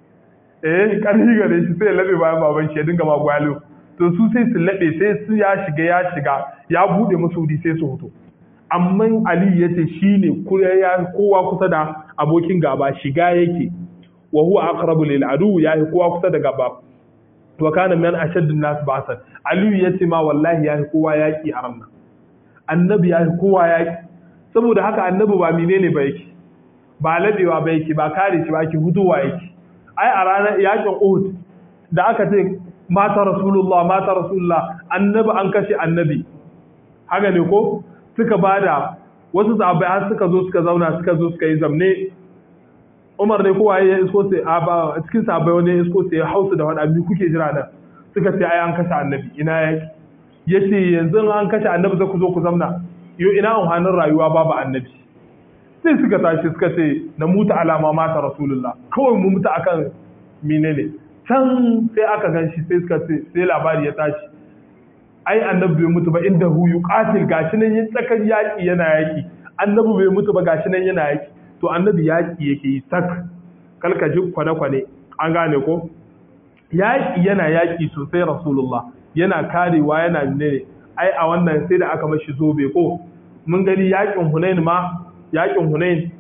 eh karfi gare shi sai ya labe bayan baban shi ya dinga ma gwalo to su sai su laɓe sai su ya shiga ya shiga ya buɗe musu wuri sai su hoto amma ali ya ce shi ne kowa kusa da abokin gaba shiga yake wa huwa aqrabu lil adu ya yi kowa kusa da gaba wa kana min ashaddu nas ba'san ali ya ce ma wallahi ya yi kowa yaki a ranar annabi ya yi kowa yaki saboda haka annabi ba menene ba yake ba labewa ba yake ba kare shi ba yake hutuwa yake ai a ranar yakin Uhud da aka ce mata rasulullah mata rasulullah annabi an kashe annabi haka ne ko suka bada wasu sahabbai har suka zo suka zauna suka zo suka yi zamne Umar ne kowa ya isko sai a ba cikin sahabbai wani ya isko sai hausu da wani abin kuke jira nan suka ce ai an kashe annabi ina yaki yace yanzu an kashe annabi za ku zo ku zamna yo ina amfanin rayuwa babu annabi sai suka tashi suka ce na mutu alama mata rasulullah kawai mu mutu akan menene can sai aka gan shi sai suka ce sai labari ya tashi ai annabi bai mutu ba inda hu yuqatil gashi nan yin tsakar yaki yana yaki annabi bai mutu ba gashi nan yana yaki to annabi yaki yake yi sak kalkaji kwane kwane an gane ko yaki yana yaki sosai rasulullah yana karewa yana ne ai a wannan sai da aka mashi zobe ko mun gani yakin hunain ma yakin hunain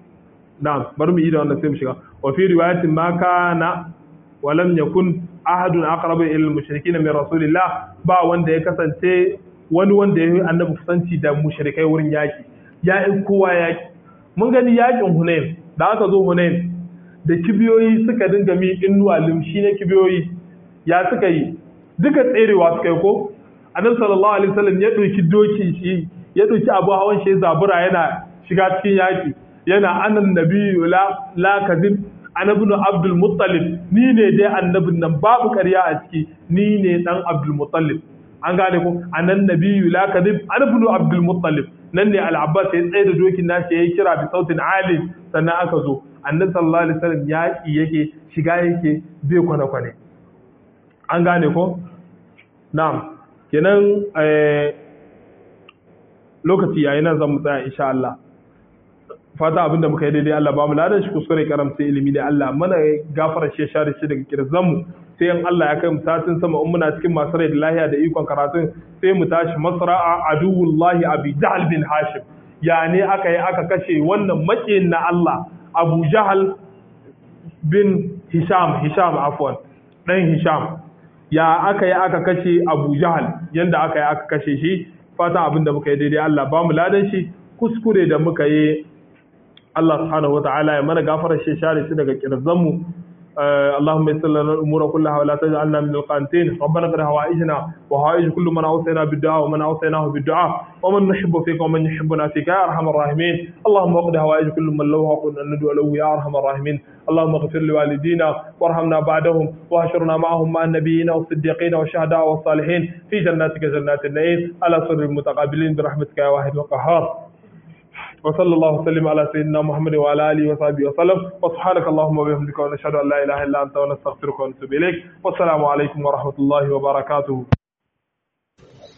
na bari mu yi da wannan sai mu shiga wa fi riwayatin ma kana walam yakun ahadun aqrabu ila al-mushrikeena min rasulillah ba wanda ya kasance wani wanda ya yi annabi kusanci da mushrikai wurin yaki ya yi kowa yaki mun gani yakin Hunain da aka zo Hunain da kibiyoyi suka dinga mi innuwa limshi na kibiyoyi ya suka yi duka tserewa suka yi ko annabi sallallahu alaihi wasallam ya dauki doki shi ya dauki abu hawan shi zabura yana shiga cikin yaki yana anan nabiyyu la la kadib annabi abdul muttalib ni ne dai annabin nan babu ƙarya a ciki ni ne dan abdul muttalib an gane ko anan nabiyyu la kadib annabi abdul muttalib nan ne al-abbas ya tsaye da dokin nashi yayi kira bi sautin alim sannan aka zo annabi sallallahu alaihi wasallam yaki yake shiga yake bai kwane kwane an gane ko na'am kenan lokaci yayi nan zan mu tsaya insha Allah fata abinda muka yi daidai Allah ba mu ladan shi kuskure karamta ilimi da Allah mana gafara shi share shi daga kirzan mu sai in Allah ya kai mu satin sama in muna cikin masu rai da lahiya da ikon karatun sai mu tashi masra'a aduwullahi abi jahl bin hashim ya ne aka yi aka kashe wannan makiyin na Allah abu jahal bin hisham hisham afwan dan hisham ya aka yi aka kashe abu jahal yanda aka yi aka kashe shi fatan abinda muka yi daidai Allah ba mu ladan shi kuskure da muka yi Allah subhanahu wataala ya mana gafarar shi share shi daga kirzan mu اللهم يسر لنا الامور كلها ولا تجعلنا من القانتين ربنا اقض حوائجنا وحوائج كل من اوصينا بالدعاء ومن اوصيناه بالدعاء ومن نحب فيك ومن يحبنا فيك يا ارحم الراحمين اللهم اقض حوائج كل من له حق ان ندعو له يا ارحم الراحمين اللهم اغفر لوالدينا وارحمنا بعدهم واحشرنا معهم مع النبيين والصديقين والشهداء والصالحين في جناتك جنات النعيم على سر المتقابلين برحمتك يا واحد وقهار وصلى الله وسلم على سيدنا محمد وعلى اله وصحبه وسلم وسبحانك اللهم وبحمدك ونشهد ان لا اله الا انت ونستغفرك ونتوب اليك والسلام عليكم ورحمه الله وبركاته